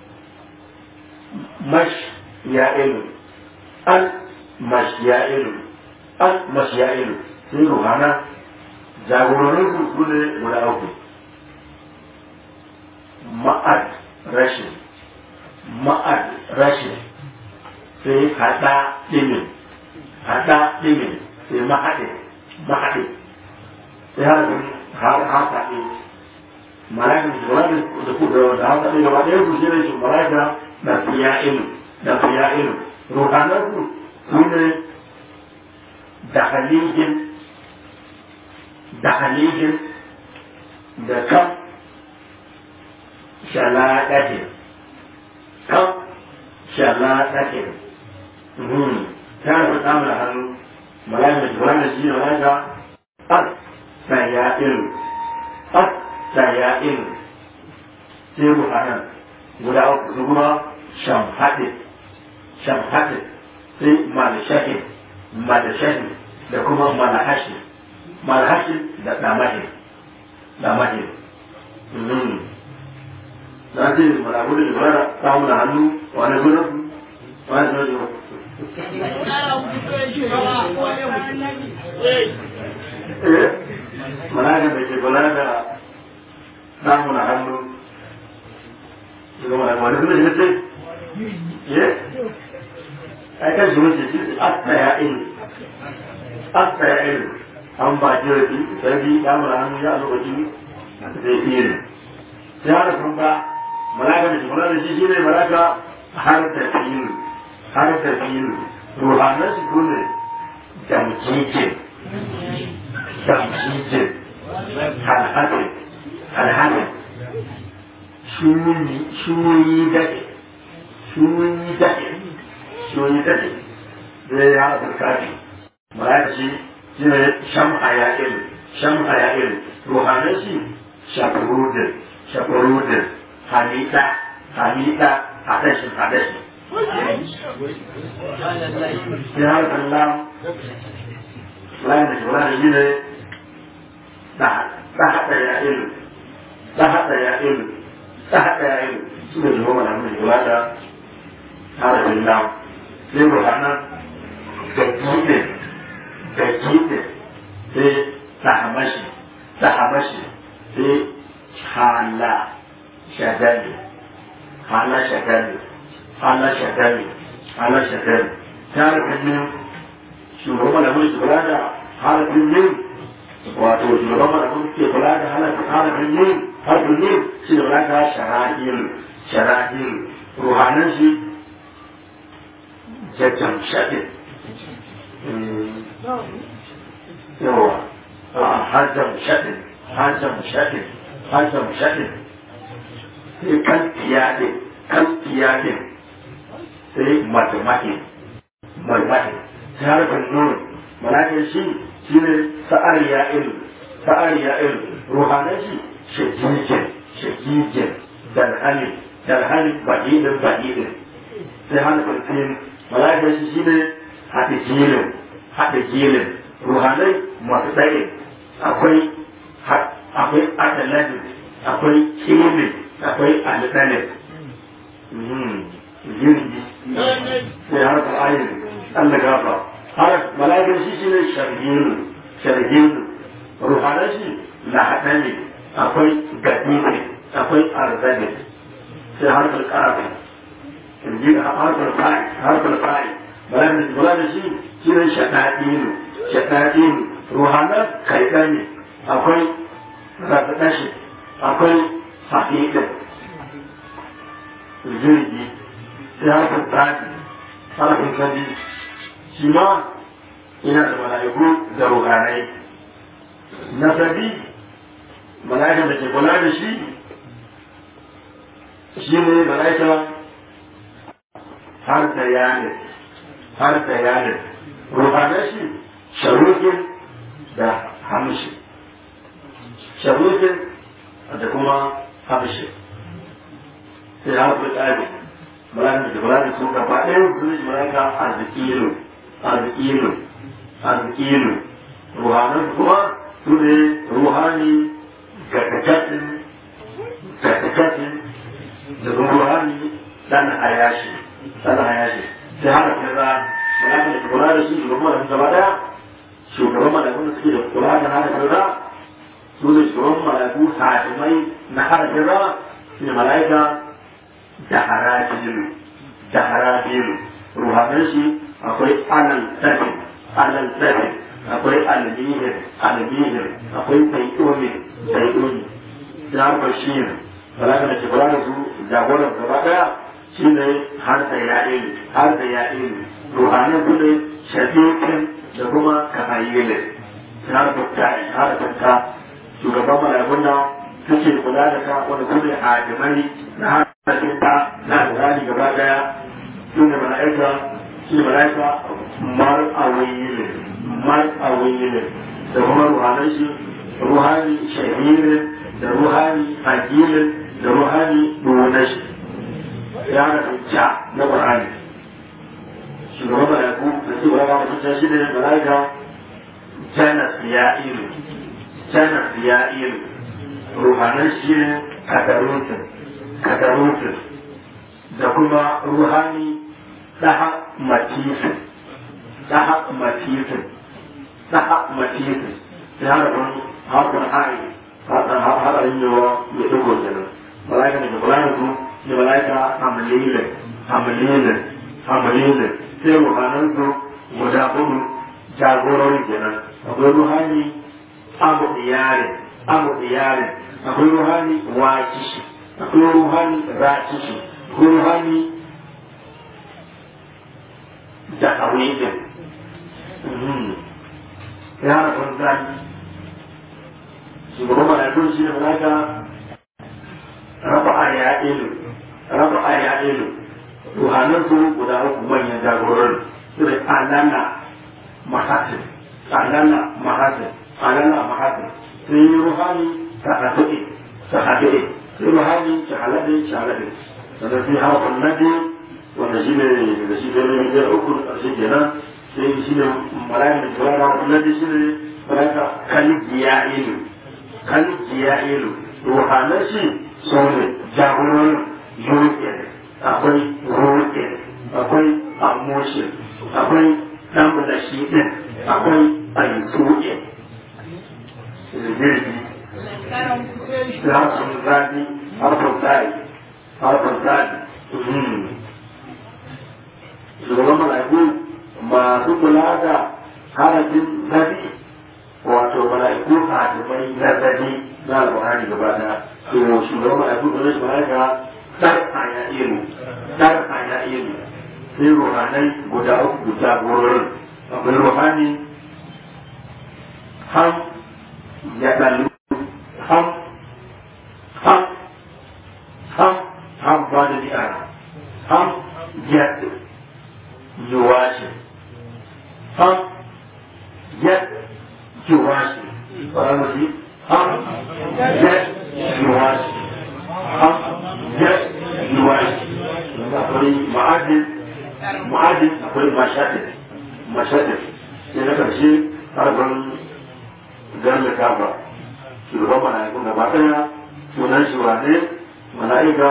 mash ya ilu an mash ya ilu an mash ya ilu sai ruhana jagororin su su ne guda uku ma'ad rashin ma'ad rashin sai haɗa ɗimin haɗa ɗimin sai mahaɗe mahaɗe sai har haka ɗin malakin shugaba da ku da haka ɗin gaba ɗaya su shine shi malaka da fiya'ilu da fiya'ilu ruhanan su su ne da halijin da halijin da kam shalaɗatin kam shalaɗatin ta fi tsamar hannu malakin shugaba da shi ne malaka السيائل السيائل سيرو أنا guda uku su kuma shamhaɗe shamhaɗe sai malashahid malashahid da kuma malahashi malahashi da ɗamahin ɗamahin na ce malabu da jibara samu da hannu wani sunan wani sunan jibara malaka da ke kula da samun hannu daga malaka wani kuma shi ce ai kan shi wuce shi asta ya ilu asta ya ilu an ba jirgi sai bi samun hannu ya lokaci zai ilu sai har sun ba malaka da shi kula da shi shi ne malaka har da filu har da filu ruhanan shi kuma damjikin tamjijin alhadin alhadin shuyi daɗe shuyi daɗe shuyi daɗe zai ya haɗa kafi malaka shi shi ne shamha ya ilu shamha ya ilu ruhanan shi shafurudin shafurudin hamida hamida hadashin hadashin ya harkar lam layin da shugaba da shi ne ta haɗa ya ilu ta haɗa ya ilu ta haɗa ya ilu su ne shugaba da mun shugaba da harafin lam sai ruhanan da kiɗe da kiɗe sai tahamashi tahamashi sai hala shadali hala shadali hala shadali hala shadali ta harafin yin shugaban malamin su kula da harafin yin wato shugaban malamin ke kula da harafin yin harafin yin shi da kula da shara'il shara'il ruhanan shi jajjan shaɗin yawa hajjan shaɗin hajjan shaɗin hajjan shaɗin sai kan fiyaɗin kan fiyaɗin sai matematin matematin sai harfin nuna malakin shi shi ne sa'ar ya ilu sa'ar ya ilu ruhanan shi shagigin shagigin dalhali dalhali baɗiɗin baɗiɗin sai harfin fin malakin shi shi ne haɗe jilin haɗe jilin ruhanai masu tsaye akwai akwai adaladin akwai kilin akwai alɗalin jirgi sai harfin ayin Allah gafa har malaikar shi shi ne sharhinu sharhinu ruhanan shi lahaɗani akwai gadini akwai arzani sai harfin ƙarfi harfin fa'i harfin fa'i malaikar da shi shi ne shaɗaɗinu shaɗaɗinu ruhanan kaiɗani akwai rafiɗashi akwai hafiɗin jirgi sai harfin tsari harfin kadi shi ma ina da mala'iku da ruhanai nasabi mala'ikan da ke kula da shi shi ne mala'ika har da yanin har da yanin ruhanai shi sharukin da hamshi sharukin da kuma hamshi sai harfi tsari mala'ikan da ke kula da su gaba ɗaya su ne mala'ika arzikilu arzikilu arzikilu ruhanan kuma su ne ruhani gatakatin gatakatin da kuma ruhani dan hayashi dan hayashi sai haka kaza malakin da kula da shi shugaban malakin gaba daya shugaban malakun da suke da kula da haka kaza su ne shugaban malaku hatimai na haka kaza su ne malaika da harajilu da harajilu ruhanan shi akwai alal tafi alal tafi akwai almihir almihir akwai taiƙoni taiƙoni da bashir balaka da kibra da su jagoran gaba daya shine har da ya'il har da ya'il ruhanin su ne shafiqin da kuma kafayyile har da ta'i har da ta shugaban malakun da suke kula da ka wanda su ne hadimai na har da ta na alƙali gaba daya su ne mala'ika shi ne mala'ika mar awiyile mar awiyile da kuma ruhanan shi ruhani shahirin da ruhani agilin da ruhani duwanashi ya da ja na ƙwarani shugaban mala'iku da su ba ba mutum shi ne mala'ika janas ya ilu janas ya ilu ruhanan shi ne kadarutin kadarutin da kuma ruhani daha matifin daha matifin daha matifin ya harfin harfin hari hadarin yawa ya dogo kenan malaika da kula da su ne malaika hamlilin hamlilin hamlilin sai ruhanan su guda hudu jagorori kenan akwai ruhani abu iyalin abu iyalin akwai ruhani wakishi akwai ruhani rakishi akwai ruhani da awidin ya harfin zaki shugaban malakun shi ne malaka rafa'a ya ilu rafa'a ya ilu ruhanan su guda uku manyan jagororin su da alana mahasin alala mahasin alala mahasin sai ruhani ta haɗe ta haɗe sai ruhani ta halaɗe ta halaɗe sannan sai harfin nadi wanda shi ne da shi ne biyar uku na ƙarshe kenan sai shi ne malayin da kira da harfin nadi shi ne malaika kaligiya ilu kaligiya ilu ruhanan shi su ne jagororin yuƙin akwai ruƙin akwai amoshin akwai ɗan da shi ɗin akwai ayyukuɗin zirgi da harfin zafi harfin tsari harfin tsari shugaban mala'iku masu kula da harafin zafi wato mala'iku hatimai na zafi na alƙur'ani gaba ɗaya to shugaban mala'iku da shi mala'ika dar hanya ilu dar hanya ilu sai ruhanai guda uku guda gurin akwai ruhani ham ya ɗalu ham ham ham ham ba da ni'ara ham yad yuwashi ham yad yuwashi ba mu ham yad yuwashi ham yad yuwashi akwai ma'adin ma'adin akwai mashaɗin mashaɗin sai na ƙarshe harfin garmi kafa shugaban mala'ikun gaba ɗaya sunan shi wane mala'ika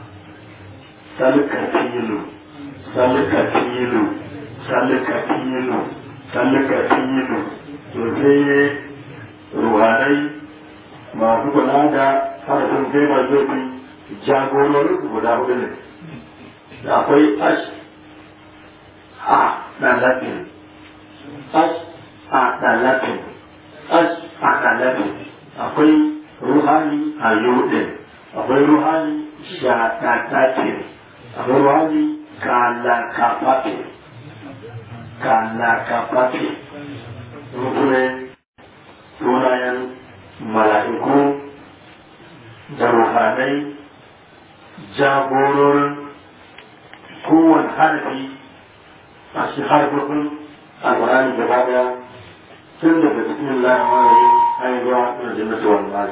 salkatilu salkatilu salkatilu salkatilu to sai ruhanai masu kula da harfin gaiba zobi jagororin guda hudu ne da akwai ash a ɗalafin ash a ɗalafin ash a ɗalafin akwai ruhani a yudin akwai ruhani shaɗaɗaɗin akwai ruhani kalakafaɗin kalakafaɗin rukunin sunayen mala'iku da ruhanai jagororin kowane harafi a shi harfafin alƙur'ani gaba daya tun daga cikin lamarin haihuwa da jannatu wal mal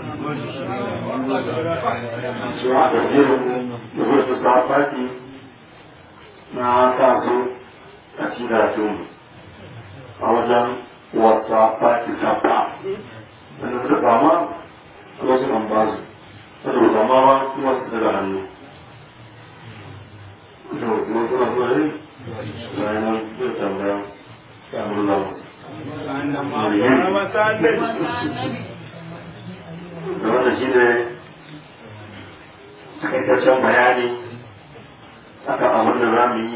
cewa da jirin da wasu safati na sa su a cikin karatun a wajen wata fati safa wanda suka kama wasu kan ba su saboda kama ba su wasu daga hannu da kuma suna zuwa yin bayan zai tambaya samun lamu da wanda shi ne takaitaccen bayani akan abin da za mu yi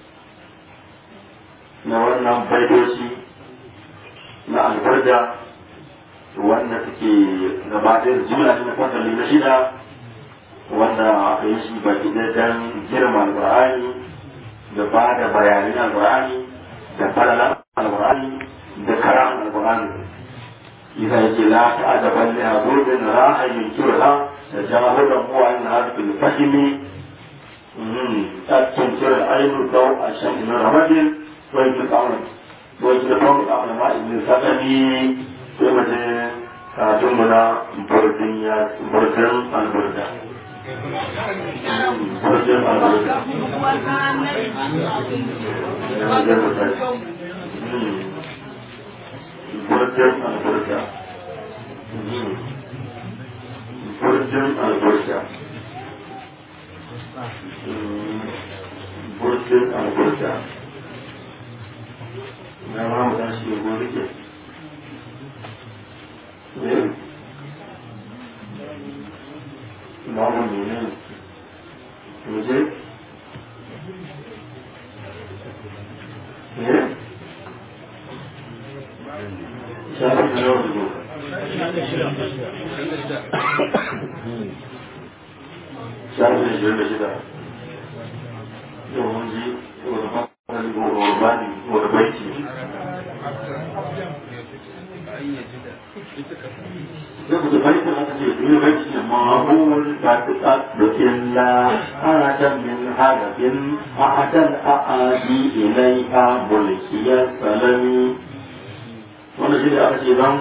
na wannan baitoci na albarda wanda suke gabatar juna ne na fasali na shida wanda aka yi shi baki ɗaya don girma alƙur'ani da ba da bayanin alƙur'ani da falalan alƙur'ani da karam alƙur'ani إذا يجي لا تعجبا لعبود راح ينكرها تجاهلا هو عن هذا الفهم تنكر العين ضوء الشمس من رمد ويجد ويجد فوق العلماء ابن سقمي في مدينة كاتمنا بردية بردن البردة بردن البردة burjin alburja burjin alburja burjin alburja na ma mu tashi ya gobe ke ba mu ne mu je Yeah. shafi na yau da gobe shafi na shirin da shida yau mun ji wani hankali ko wani bani wani baiti sai ku tafi da aka ce duniya baiti ne ma'amul ba ta da illa ana can min هدف أحد الأعادي إليها ملكي السلم wanda shi da aka ce don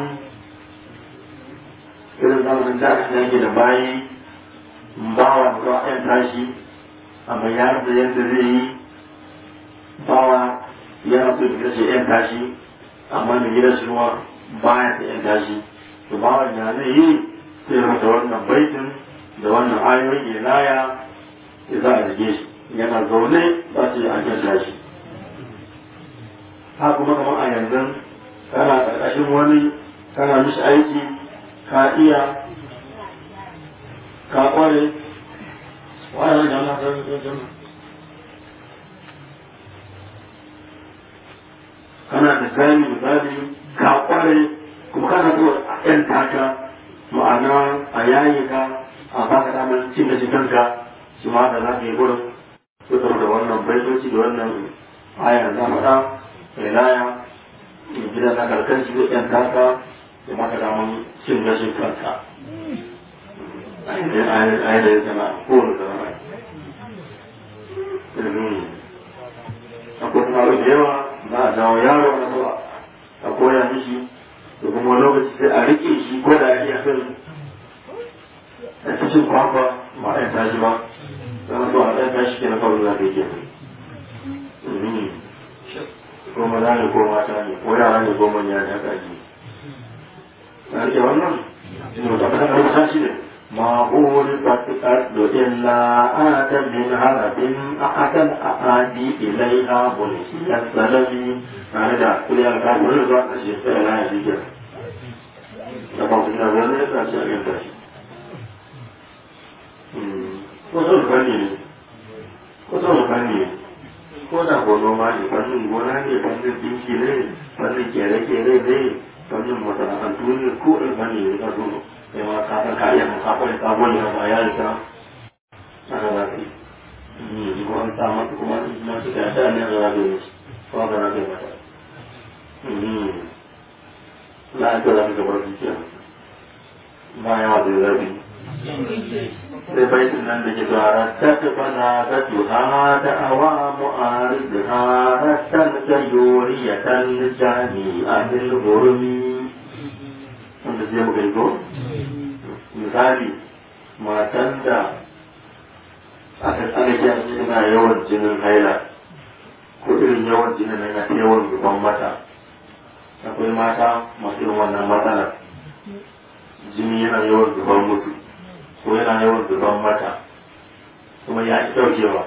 irin zamanin da aka yake da bayi bawa da ɗan tashi a bayar da yadda zai yi bawa yana so ya ce ɗan tashi amma da gidan shi kuma baya ta ɗan tashi to bawa ya zai yi sai masa wannan baitin da wannan ayoyin ilaya ya za a rige shi yana zaune ba ce a kyan tashi ha kuma kamar a yanzu kana ƙarƙashin wani kana mishi aiki ka iya ka ƙware wani da Allah ta kana da gani misali ka ƙware kuma kana so a ƴan taka ma'ana a yayi ka a baka damar cin da kanka shi ma da za ka yi gurin fitar da wannan baitoci da wannan ayar za faɗa ilaya in gida na karkar shi zai yan taka da maka damar cin gashin kanka ayar da ya zama kowane zama akwai kuma da yawa za a jawo yaro na zuwa a koya mishi da kuma lokaci sai a rike shi ko da ya iya fin a cikin kwakwa ba a yanta shi ba zama zuwa a ɗan tashi ke na kawai za ka yi ke ko maza ne ko mata ne ko yara ne ko manya ne haka ji na rike wannan shi ne wata kasar rubuta shi ne ما أورثت الأرض إلا آتا من هرب أحدا أعادي إليها بلسي السلبي هذا كل الكافر الزوء أشياء لا يجب لما كنا ذلك أشياء ينتهي wasu fanni ne wasu fanni ne ko da ko noma ne fannin gona ne fannin dinki ne fannin kere-kere ne fannin masana'antu ne ko in fanni ne ka zo sai ma ka san ka iya mun ka kware ka gwani ba ya rika ana za ka yi ko an sa mata kuma na su ka da ne za ka yi ko ba na kai mata la ka za ka gabar dukiya ba yawa da zabi sai baitin nan da ke zuwa ta bana ta tuha da awa mu'arid ha rattan ta yoriyatan jani a bil gurmi wanda zai muka yi ko misali matan da aka tsaka kyan suna yawan jinin haila ko irin yawan jinin na yana yawan zuban mata akwai mata masu irin wannan matsalar jini yana yawan zuban mutu ko yana yawan zuban mata kuma ya ci ɗaukewa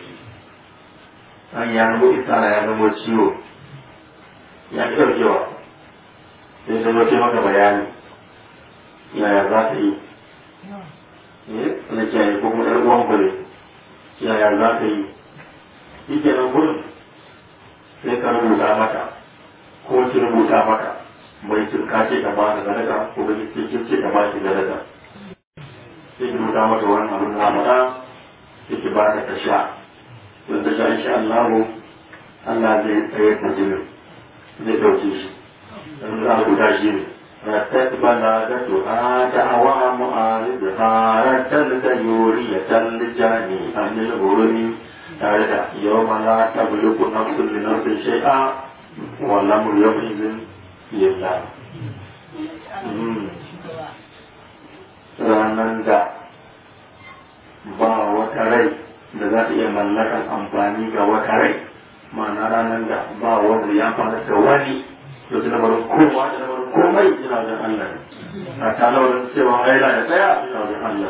an ya zama isara ya zama ciwo ya ci ɗaukewa sai zama ce maka bayani yaya za ta yi na kiyaye ko kuma ɗan uwan ku ne yaya za ta yi shi ke nan gurin sai ka rubuta mata ko ki rubuta mata bai cin ka ce ka ba ka sadaka ko bai ce kin ce ka ba ki sadaka sai ki rubuta mata wani abin da faɗa sai ki ba ta ta sha don ta sha insha Allah Allah zai tsayar da jinin zai ɗauke shi don za a rubuta shi ne رتت بلادتها دعوى معارضها رتت يورية الجاني عن الغرم تارد يوم لا تملك نفس لنفس شيئا والأمر يومئذ لله ranar da ba wata rai da za ta iya mallakar amfani ga wata rai ma'ana ranar da ba wanda ya fara da wani to da lamarin kowa da lamarin komai ina wajen Allah a tare wajen cewa haila ya tsaya ina wajen Allah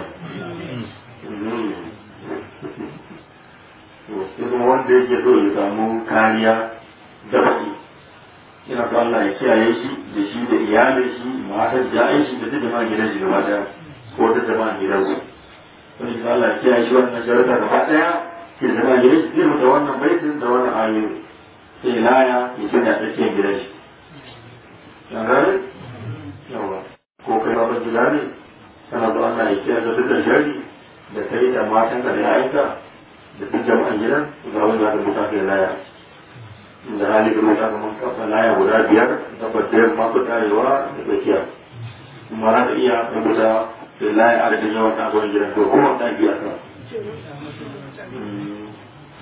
sai kuma wanda yake so ya samu kariya da baki ina so Allah ya kiyaye shi da shi da iyalin shi matar ja'in shi da duk jama'a gidan shi gaba daya ko da jama'a gidan su wani shi Allah ya kiyaye shi wannan jarata gaba daya ke jama'a gidan shi zai mutu wannan baitin da wannan ayoyi sai laya ya sanya tsakiyar gidan shi gane yawa ko kai baban gida ne kana da Allah ya kiyaye dukkan shari da kai da matan ka da yayanka da duk jama'an gidan ga wani za ka mutu kai laya da hali da mutu ka kafa laya guda biyar da biyar masu tarewa da tsakiya kuma za ka iya rubuta da laya a da yawan ɗagon gidan to kuma ta biya ka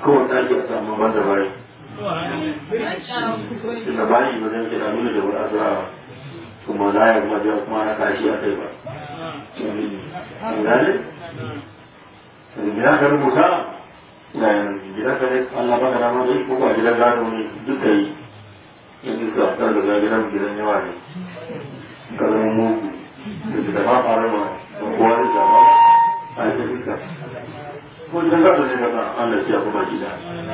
kowane ɗaki a samu banda bayi tunda bayi ba zai kira nuna da wani azura kuma layar mabiya kuma na kashi a kai ba gane gida ka rubuta na gida ka ne Allah baka dama ne ko ba gidan gado ne duka yi yanzu ka ta daga gidan gidan yawa ne ka zama mugu da gida ba fara ma da kowa da zaba a yi duka ko gidan gado ne ka Allah ya kuma gida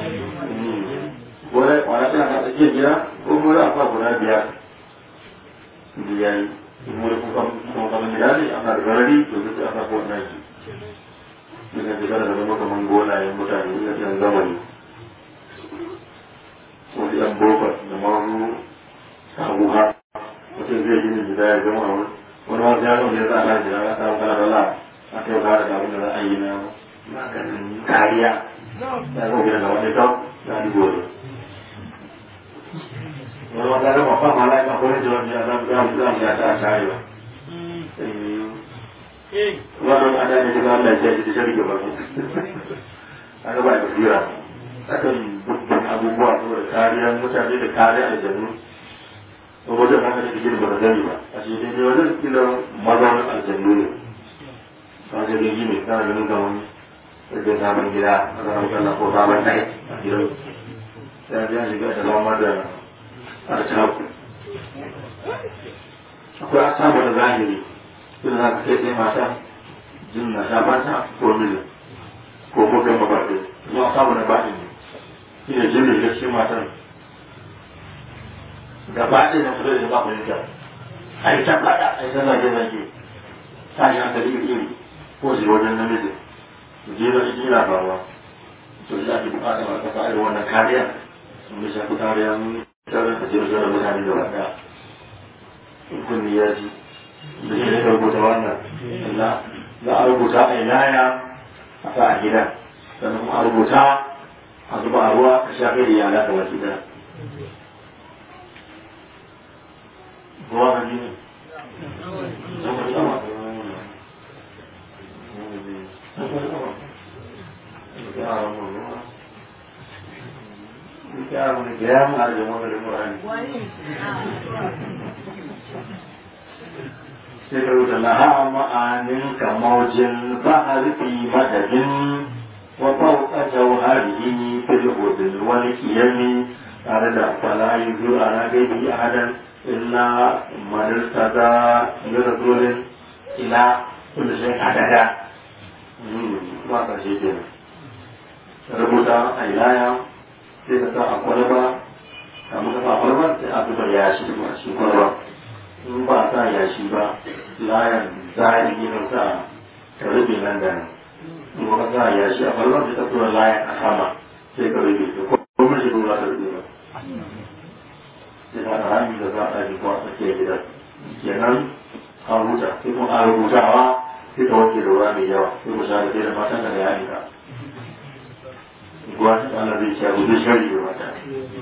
wani wani tana ka tsakiyar gida ko kuma za a sa guda biyar biyar kuma da kuma kamar gida ne ana da garari to duk aka ko wannan shi daga shiga da zama kamar golayen mutane na yan zamani wasu yan bokar da maru samu ha mutum zai gini gida ya gama wani wani wasu ya zama ya za a kan gida ya samu kana dala a kai ba da abin da za a yi na maganin kariya ya zo gida da wani kau ya yi gore wani wata gama fa ma laifin akwai jawabi a zama ya ya ta kare ba wannan ada ne daga Allah ya ji da rike ba aka ba basira akan dukkan abubuwa saboda kariyar mutane da kariyar aljannu to wajen haka ne cikin ba da gani ba a shi dai wajen kila mazaunin aljannu ne ba zai gani ne kana ganin ga wani da sabon gida a zama kallon ko sabon ɗaya a gidan ya ji shiga da zama da arcaku akwai asabu da zahiri sun za ka kai sai mata jin na shafanta ko mili ko mutum mabarbe zuwa samu na baɗin ne shi ne jin da cikin matan gaba ɗaya na fito da ba fahimta a yi ta faɗa a yi ta zage zage ta yi hankali iri iri ko shi wajen namiji jira shi jira faruwa to shi ake buƙatar a kasa irin wannan kariya sun bi shafi kariya mun tarar da jirgin da mutane da wanda in kunni ya ji da shi ne rubuta wannan za a rubuta a ilaya a sa a gida sannan kuma a rubuta a zuba a ruwa a shafe da yara kamar gida ruwa ka ji ne Yaron da ya mu a jama'a da Qur'ani. سر لها معان كموج البحر في مدد وفوق جوهره في الغدل والكيم أرد فلا يزور على غيره أحدا إلا من ارتدى برسول إلى كل شيء عددا ما تشيء rubuta a ilaya sai ka sa a kwalba kamun ka sa a kwalba sai a zuba yashi a cikin kwalba in ba sa yashi ba layan zahiri ne sa ka rufe nan da nan in kuma sa yashi a ballon sai ka tura layan a sama sai ka rufe to ko kuma shi dole ka rufe ba sai ka rami da za a ɗaji ko a tsakiyar gida kenan an huta sai kuma a rubutawa sai ka wanke da ruwa mai yawa sai ku sha da sai da matan ka da yayin ka ruwa ta ana zai sha rubuce shari da mata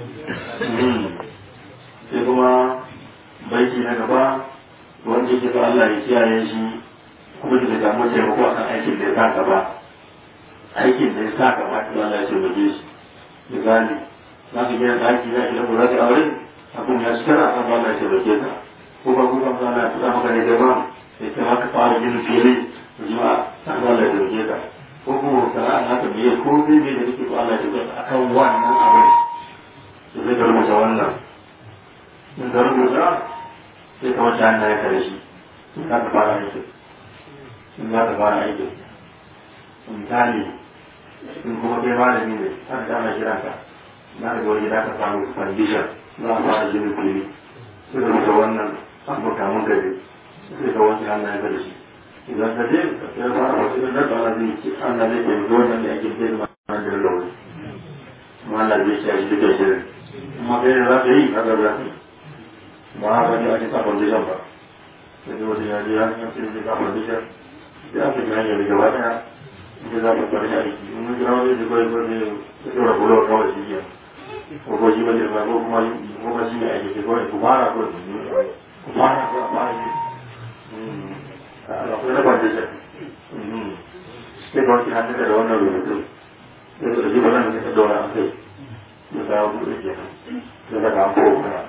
sai kuma baiti na gaba wanda yake so Allah ya kiyaye shi kuma da samu taimako akan aikin da ya sa gaba aikin da ya sa gaba to Allah ya taimake shi misali za ka gina ɗaki za ki da za ka aure abin ya cikar a kan Allah ya taimake ka ko ba kuma Allah ya tuka maka ne da ba sai ka maka fara gina fili jima a kan Allah ya taimake ka ko kuma sana'a na ta biye ko bai bai da kake so Allah ya taimake ka akan wannan abin sai ka rubuta wannan in ka rubuta sai ka wata hannaye ka da shi in za ka fara aikin in za ka fara aikin misali in kuma kai malami ne aka dama kira ka na ka wani gida ka samu condition za a fara jinin fili sai ka rubuta wannan abu kamun gari sai ka wanke hannaye ka da shi idan ka je ya fara wasu ɗan ɗan ɗan zai ce an na zai taimaki wannan da ake kai da ma'ana da lauri kuma Allah zai ce a shi duka shirin amma kai ne za ka yi ka ga za ka yi ba a wani ake sa foundation ba sai wata ya je ya san sai da sa foundation sai aka ji hanyar gaba daya ita za ta fara aiki in mun jira wani da kawai ko ne ta tsora bulo kawai shi ya ko ko shi bane ba ko kuma ko kuma shi ne aiki ke kawai ku fara ko ku fara ko a fara shi akwai na foundation sai ka wanke hannun da wannan rubutu sai ka ji ba nan ka daura a kai ya sa buɗe kenan ya saka an kowa kana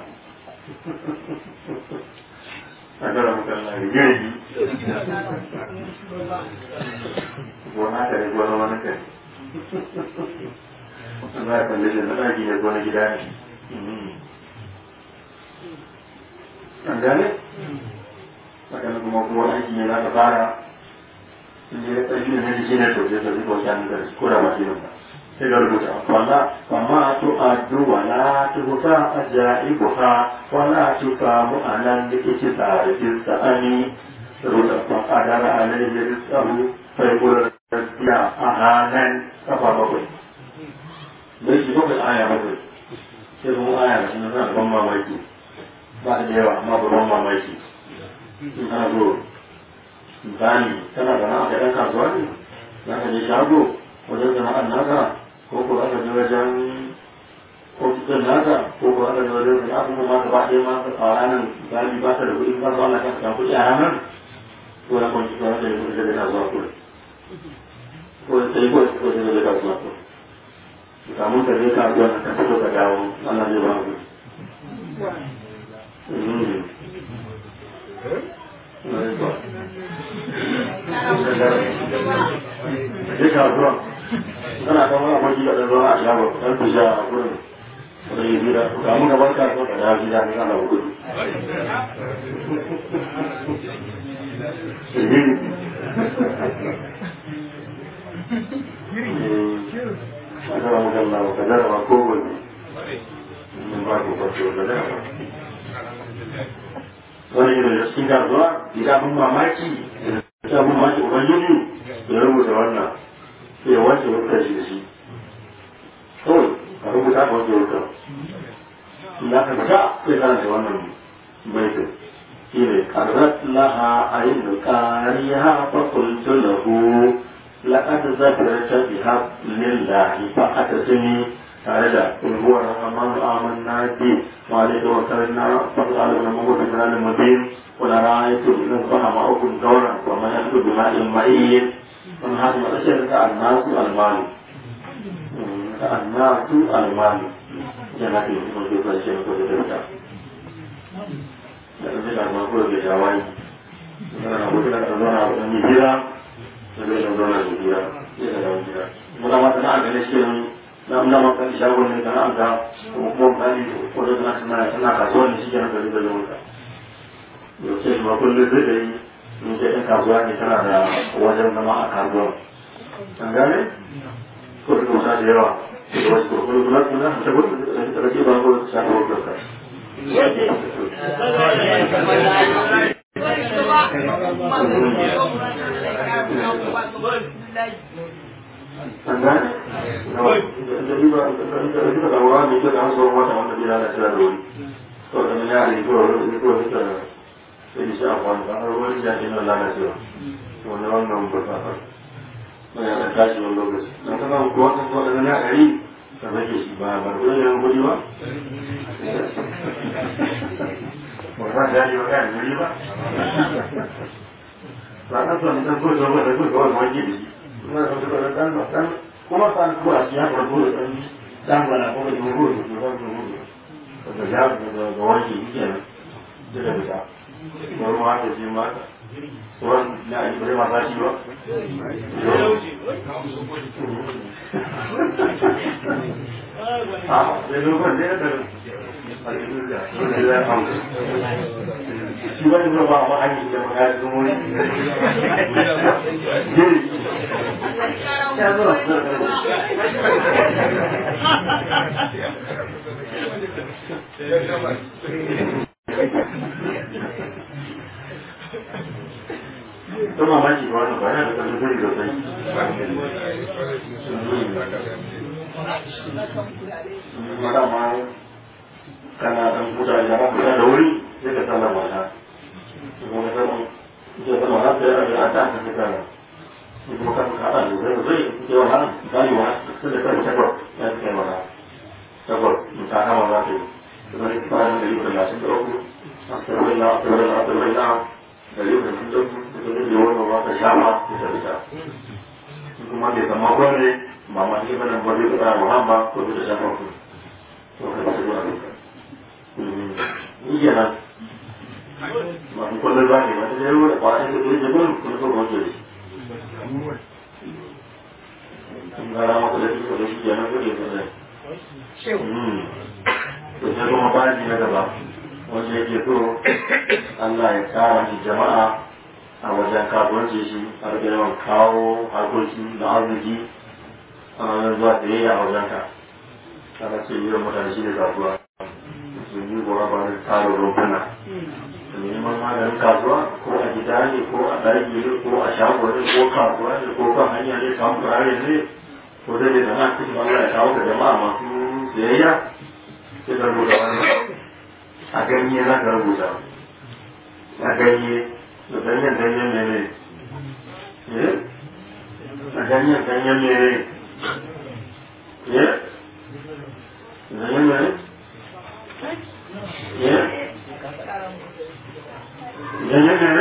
a gara mutane da girgi gona ka ne gona wani kai za a kalli da na ɗaki ne gona gida ne an gane haka kuma kuma aiki ne za ka fara in je ƙarfi ne da shi ne to sai ka zuba wani da ko da ba shi ba sai ka rubuta wala amma to addu wala tu ta ajaibuha wala tu ka mu anan dake tare da sa'ani rubuta fa adara alaihi rizqahu fa yaqulu ya ahanan kafa bakwai bai shi bakwai aya bakwai sai kuma aya da suna ban mamaki ba da yawa amma ba ban mamaki in ana so misali kana da na'a da ɗan kasuwa ne za ka je shago wajen sana'ar naka ko ko aka je wajen ofisin naka ko ko aka je wajen sana'a kuma ma gaba ɗaya ma a ranar galibi ba ka da kuɗi ba su Allah ka samu kuɗi a ranar ko na kwanci ko na da kuɗi da kasuwa kuɗi ko da sai ko ko da da kasuwa kuɗi kamun ka je kasuwa ka fito ka dawo Allah zai ba ku je kasuwa kana kan wani aboki da ɗan zuwa a shago ɗan fusha a gurin wani yi gida kamun ka bar kasuwa ka dawo gida ka kana gudu Agora mudando na boca dela, uma coisa. Não vai com a coisa dela. wani da cikin kasuwa ya abin mamaki ya abin mamaki ubangiji ya rubuta wannan sai ya wanke wuta shi da shi kawai a rubuta a wanke wuta ya ka fita sai kana da wannan baitin shi ne karrat laha a yin da kariya fa kultu lahu laqad zakarta biha lillahi fa atasmi tare da ulhuwar rahman amanna bi wa alaihi wa sallam fa qala wa ma huwa bilal mubin wa la ra'aytu min fahama ukum dawran wa ma yaqdu bima al-ma'in man hadu ma ashara ka an-nasu al-mal ka an-nasu al-mal yana da kuma da ba shi ko da ta da da ma ko da jawai kana ko da da zona da ni jira da da zona da jira ya da jira mun ma tana ga ne shi na na makan shagon ne kana ga kuma kuma bani ko da na kana kana kasuwa ne shi kenan da da zuwa yau sai ma kullum zai da yi in je ɗan kasuwa ne tana da wajen zama a kasuwa an gane ko da kuma da yawa da wasu kurkuru kuma kuma ta gudu da rage ba ko ta shafa wajen ka an gane da riba da riba da wura ne ke da haso wata wanda bai da tira da wuri to da ya ne ko ko ko ta sai shi afwan da har wani da ke nan lalacewa to ne wannan ba ta fa ba ya tashi wannan lokaci dan kana ko wata ko da na gari ka rage shi ba ba ko yan gudi ba ba za ta yi wa kan guri ba ba ka so ne ta ko da ko da ko wani da shi kuma da kuma dan dan kuma san ko a cikin ko ko dan dan wala ko da ko ko ko ko ko da ya da da wani yake ne da da ta ko ruwa ta ji ma sauran na yi bare ma ba shi ba ah sai lokacin da da shi wani ba ba a yi da magana da wuri ya zo to mamaki ba wannan ba yana da kan zuri da sai madama kana dan huta da ra huta da wuri sai ka sallar mata kuma ka san ke da mata da ya ta ta ta kana kuma kan ka da zai zai ke wa nan dai wa sai da kai ta ko ya ke mata ta ko ta kama za ta yi kuma ne ba da yi da lasin da uku astagfirullah astagfirullah astagfirullah da yi da sun dauki da ne da wannan ba ta shama ta ta kuma bai zama gwamnati mama shi mana ba zai fara muhamma ko da shafa ku to ka ci ba ni kenan masu kullum ba ne wata zai ruwa da kwanan da zai jibin kuma so ba ke sun gara maka da shi da shi kenan kake kullum to sai kuma baji na gaba wanda yake so Allah ya kara shi jama'a a wajen kasuwanci shi a rage yawan kawo harkoki na arziki a ranar zuwa da yayi a wajen ka ana ce yi mutane shi ne kasuwa sun yi gora ba da taro rumfuna neman maganin kasuwa ko a gida ne ko a ɗaki ne ko a shago ne ko kasuwa ne ko kan hanya ne samun turare ne ko da ne da na cikin Allah ya kawo ga jama'a masu siyayya sai ka rubuta wannan a ganye za ka rubuta a ganye da ganyen ganyen ne ne a ganyen ganyen ne ne ganyen ne ne ganyen ne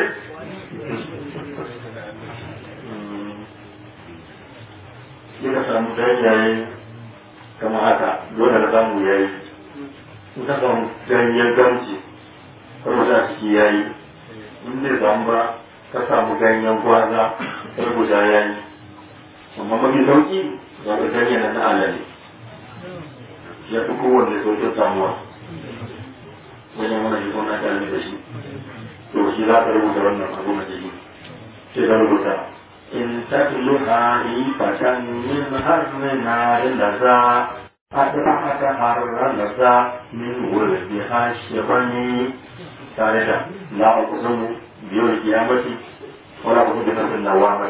sai ka samu ganyaye kamar haka dole ka samu yayi in ka samu ganyen gamci rubuta a ciki yayi in bai samu ba ka samu ganyen gwaza rubuta yayi amma mafi sauki ga ga ganyen na alale ya fi kowanne sauƙin samuwa wajen wani shi kuma ta da shi to shi za ka rubuta wannan abu na jiki sai ka rubuta in tatluha ifatan min harmi narin laza أدركت حررت من ولدها الشبني ثالثا لا أقسم بيوم القيامة ولا أقسم بنفس النوامة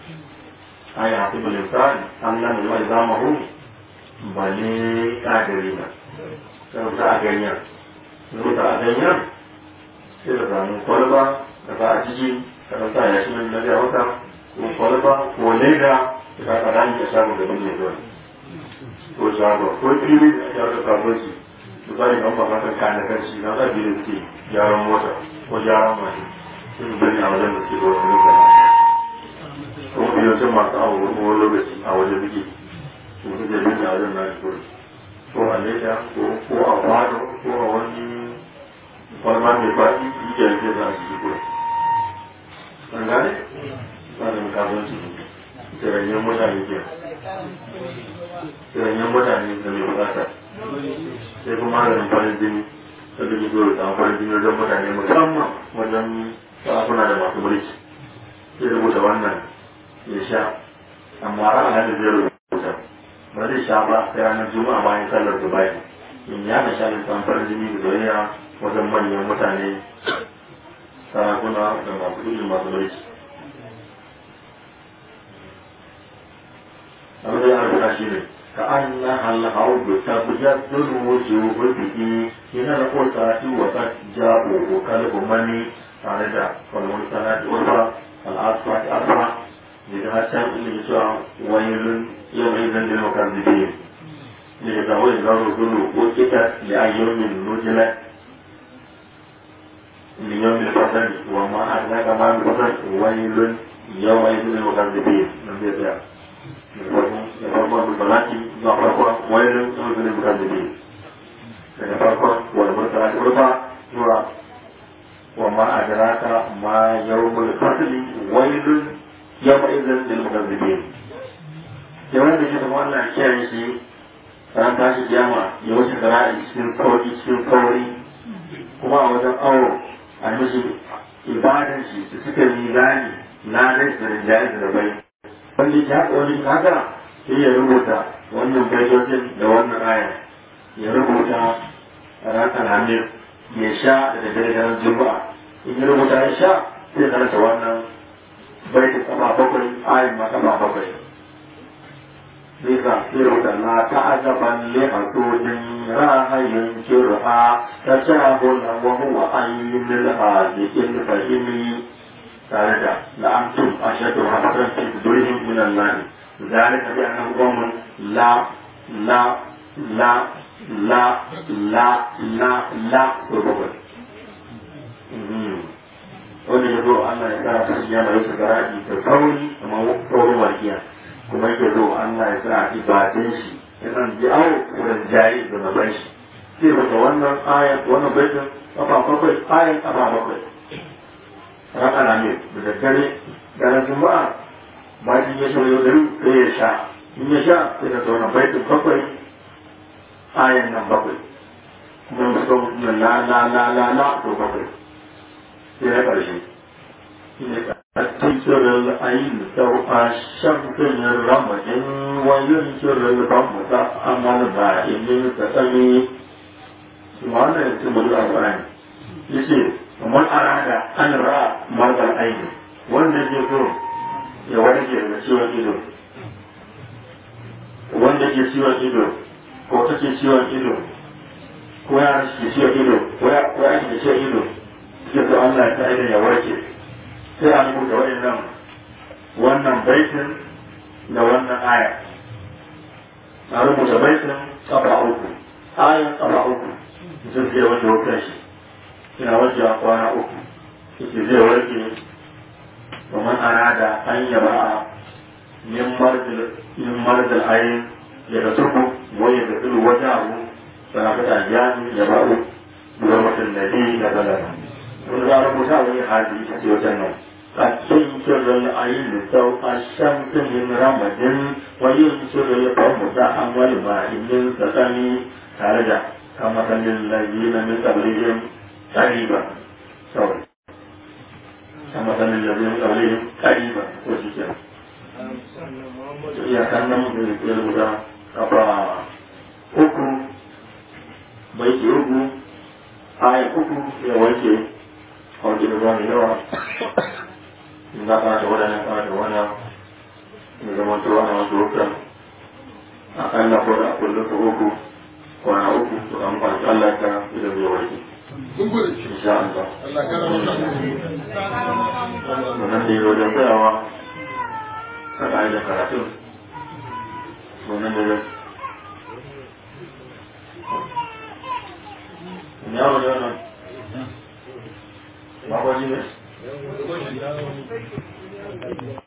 أي حسب الإنسان أن لم يجمع نظامه بل قادرين سنبتا أغنيا سنبتا أغنيا sai da samu kwalba da ba a ciki ka sa ya shi na da wata ko kwalba ko leda da ka kada ni ka samu gaban mai zuwa ko shago ko ilimi da ake harkar kasuwanci misali kan makamantar kayan kan shi na zafi da suke gyaran mota ko gyaran mashi sun gani a wajen da suke da wani lokaci ko yawancin masu awo wani lokaci a wajen suke su su ke gani a wajen na shi kuri ko a leda ko a kwano ko a wani kwalma mai faɗi yi ke yanke za a shi kuri an gane? tsarin kasuwanci kiranyen mutane ke kiranyen mutane da mai bukata sai kuma maganin farin jini da duk zo da farin jini wajen mutane musamman wajen sarakuna da masu mulki sai rubuta wannan ya sha amma ranar da zai rubuta ba zai sha ba sai ranar juma'a bayan sallar dubai in ya na sha da farin jini da soyayya wajen manyan mutane sarakuna da masu ilimi masu mulki abin da ya rubuta shi ne ka an na halhau da tabbatar da wujuhu bihi yana da kota shi wa ta jabo ko kalbu mani tare da kalmar sanati wata al'asfa ta asfa da da hasan inda ya cewa wailun yau mai zan da makar da biyu ne da wani zaro dulu ko kita da ayyomin nujila ليوم الفصل وما أدراك ما الفصل ويل يومئذ للمكذبين من بيتها da farkon balaki zuwa farkon wailun zuwa zuwa mukaddabi daga farkon wani murtala ta rufa zuwa wa ma adraka ma yawmul fasli wailun yawma idzin lil mukaddabi da wanda ke da wannan kiyaye shi ran tashi kiyama ya wuce zara'i cikin sauri cikin sauri kuma a wajen awo a mishi ibadan shi da suka yi gani na rai da rinjaye da bai wanda ya haɗa wani haka sai ya rubuta wannan baitocin da wannan aya ya rubuta ran alhamir ya sha da dare juma'a in ya rubuta ya sha sai karanta wannan baitin kafa bakwai ayin ma kafa bakwai sai ka sai rubuta la ta'azaban li hasudin rahayin kirha tashabuna wa huwa ayyul hadikin fahimi tare da la'antum ashadu hafatan fi sudurihim min Allah ذلك بأنهم قوم لا لا لا لا لا لا لا سبب wanda ya zo Allah ya kara ta shi yana yau gara da sauri kamar saurin warkiya kuma yake zo Allah ya sa ibadun shi ya san ji awo wurin jayi da maban shi sai daga wannan ayan wannan baitin kafa bakwai ayan kafa bakwai haka na ne da daddare ranar juma'a bayan ya shirya da sai ya sha in ya sha sai ka zauna baitin bakwai ayan nan bakwai kuma su ga mutum la la la la la to bakwai sai ya ƙarshe تنكر العين سوء الشمس من رمج وينكر الرمز أمل بعيد تسمي سبحانه يتم الأربعين يصير ومن أراد أن رأى مرض العين wanda ke so ya warke daga ciwon ido wanda ke ciwon ido ko take ciwon ido ko ya ke ciwon ido ko ya ke ciwon ido ke so Allah ta idan ya warke sai a rubuta waɗannan wannan baitin da wannan aya a rubuta baitin kafa uku ayan kafa uku mutum zai wanke wukan shi ina wanke a kwana uku yake zai warke ومن أراد أن يبرأ من مرض من مرض العين يغسله ويغسل وجهه ثلاثة أيام يبرأ بغرفة الذي نزله وإذا ربنا وهي هذه تسيوتنا قد تنكر العين سوء الشمس من رمد وينشر القوم ساعة والماء من سسمي خرج كمثل الذين من قبلهم قريبا سوري كمثل الذين من قبلهم قريبا وشكرا ya kannan da ya guda kafa uku baiti uku aya uku ya wanke wanke da ruwan yawa in za ka da wadannan ka da wana ya zama to ana wasu hukar a kalla ko da kullum ka uku kwana uku to an kwanci Allah ka idan zai warke insha Allah wannan da yi wajen tsayawa saka aida karatun wannan da ya yawon yawon ba kwaji ne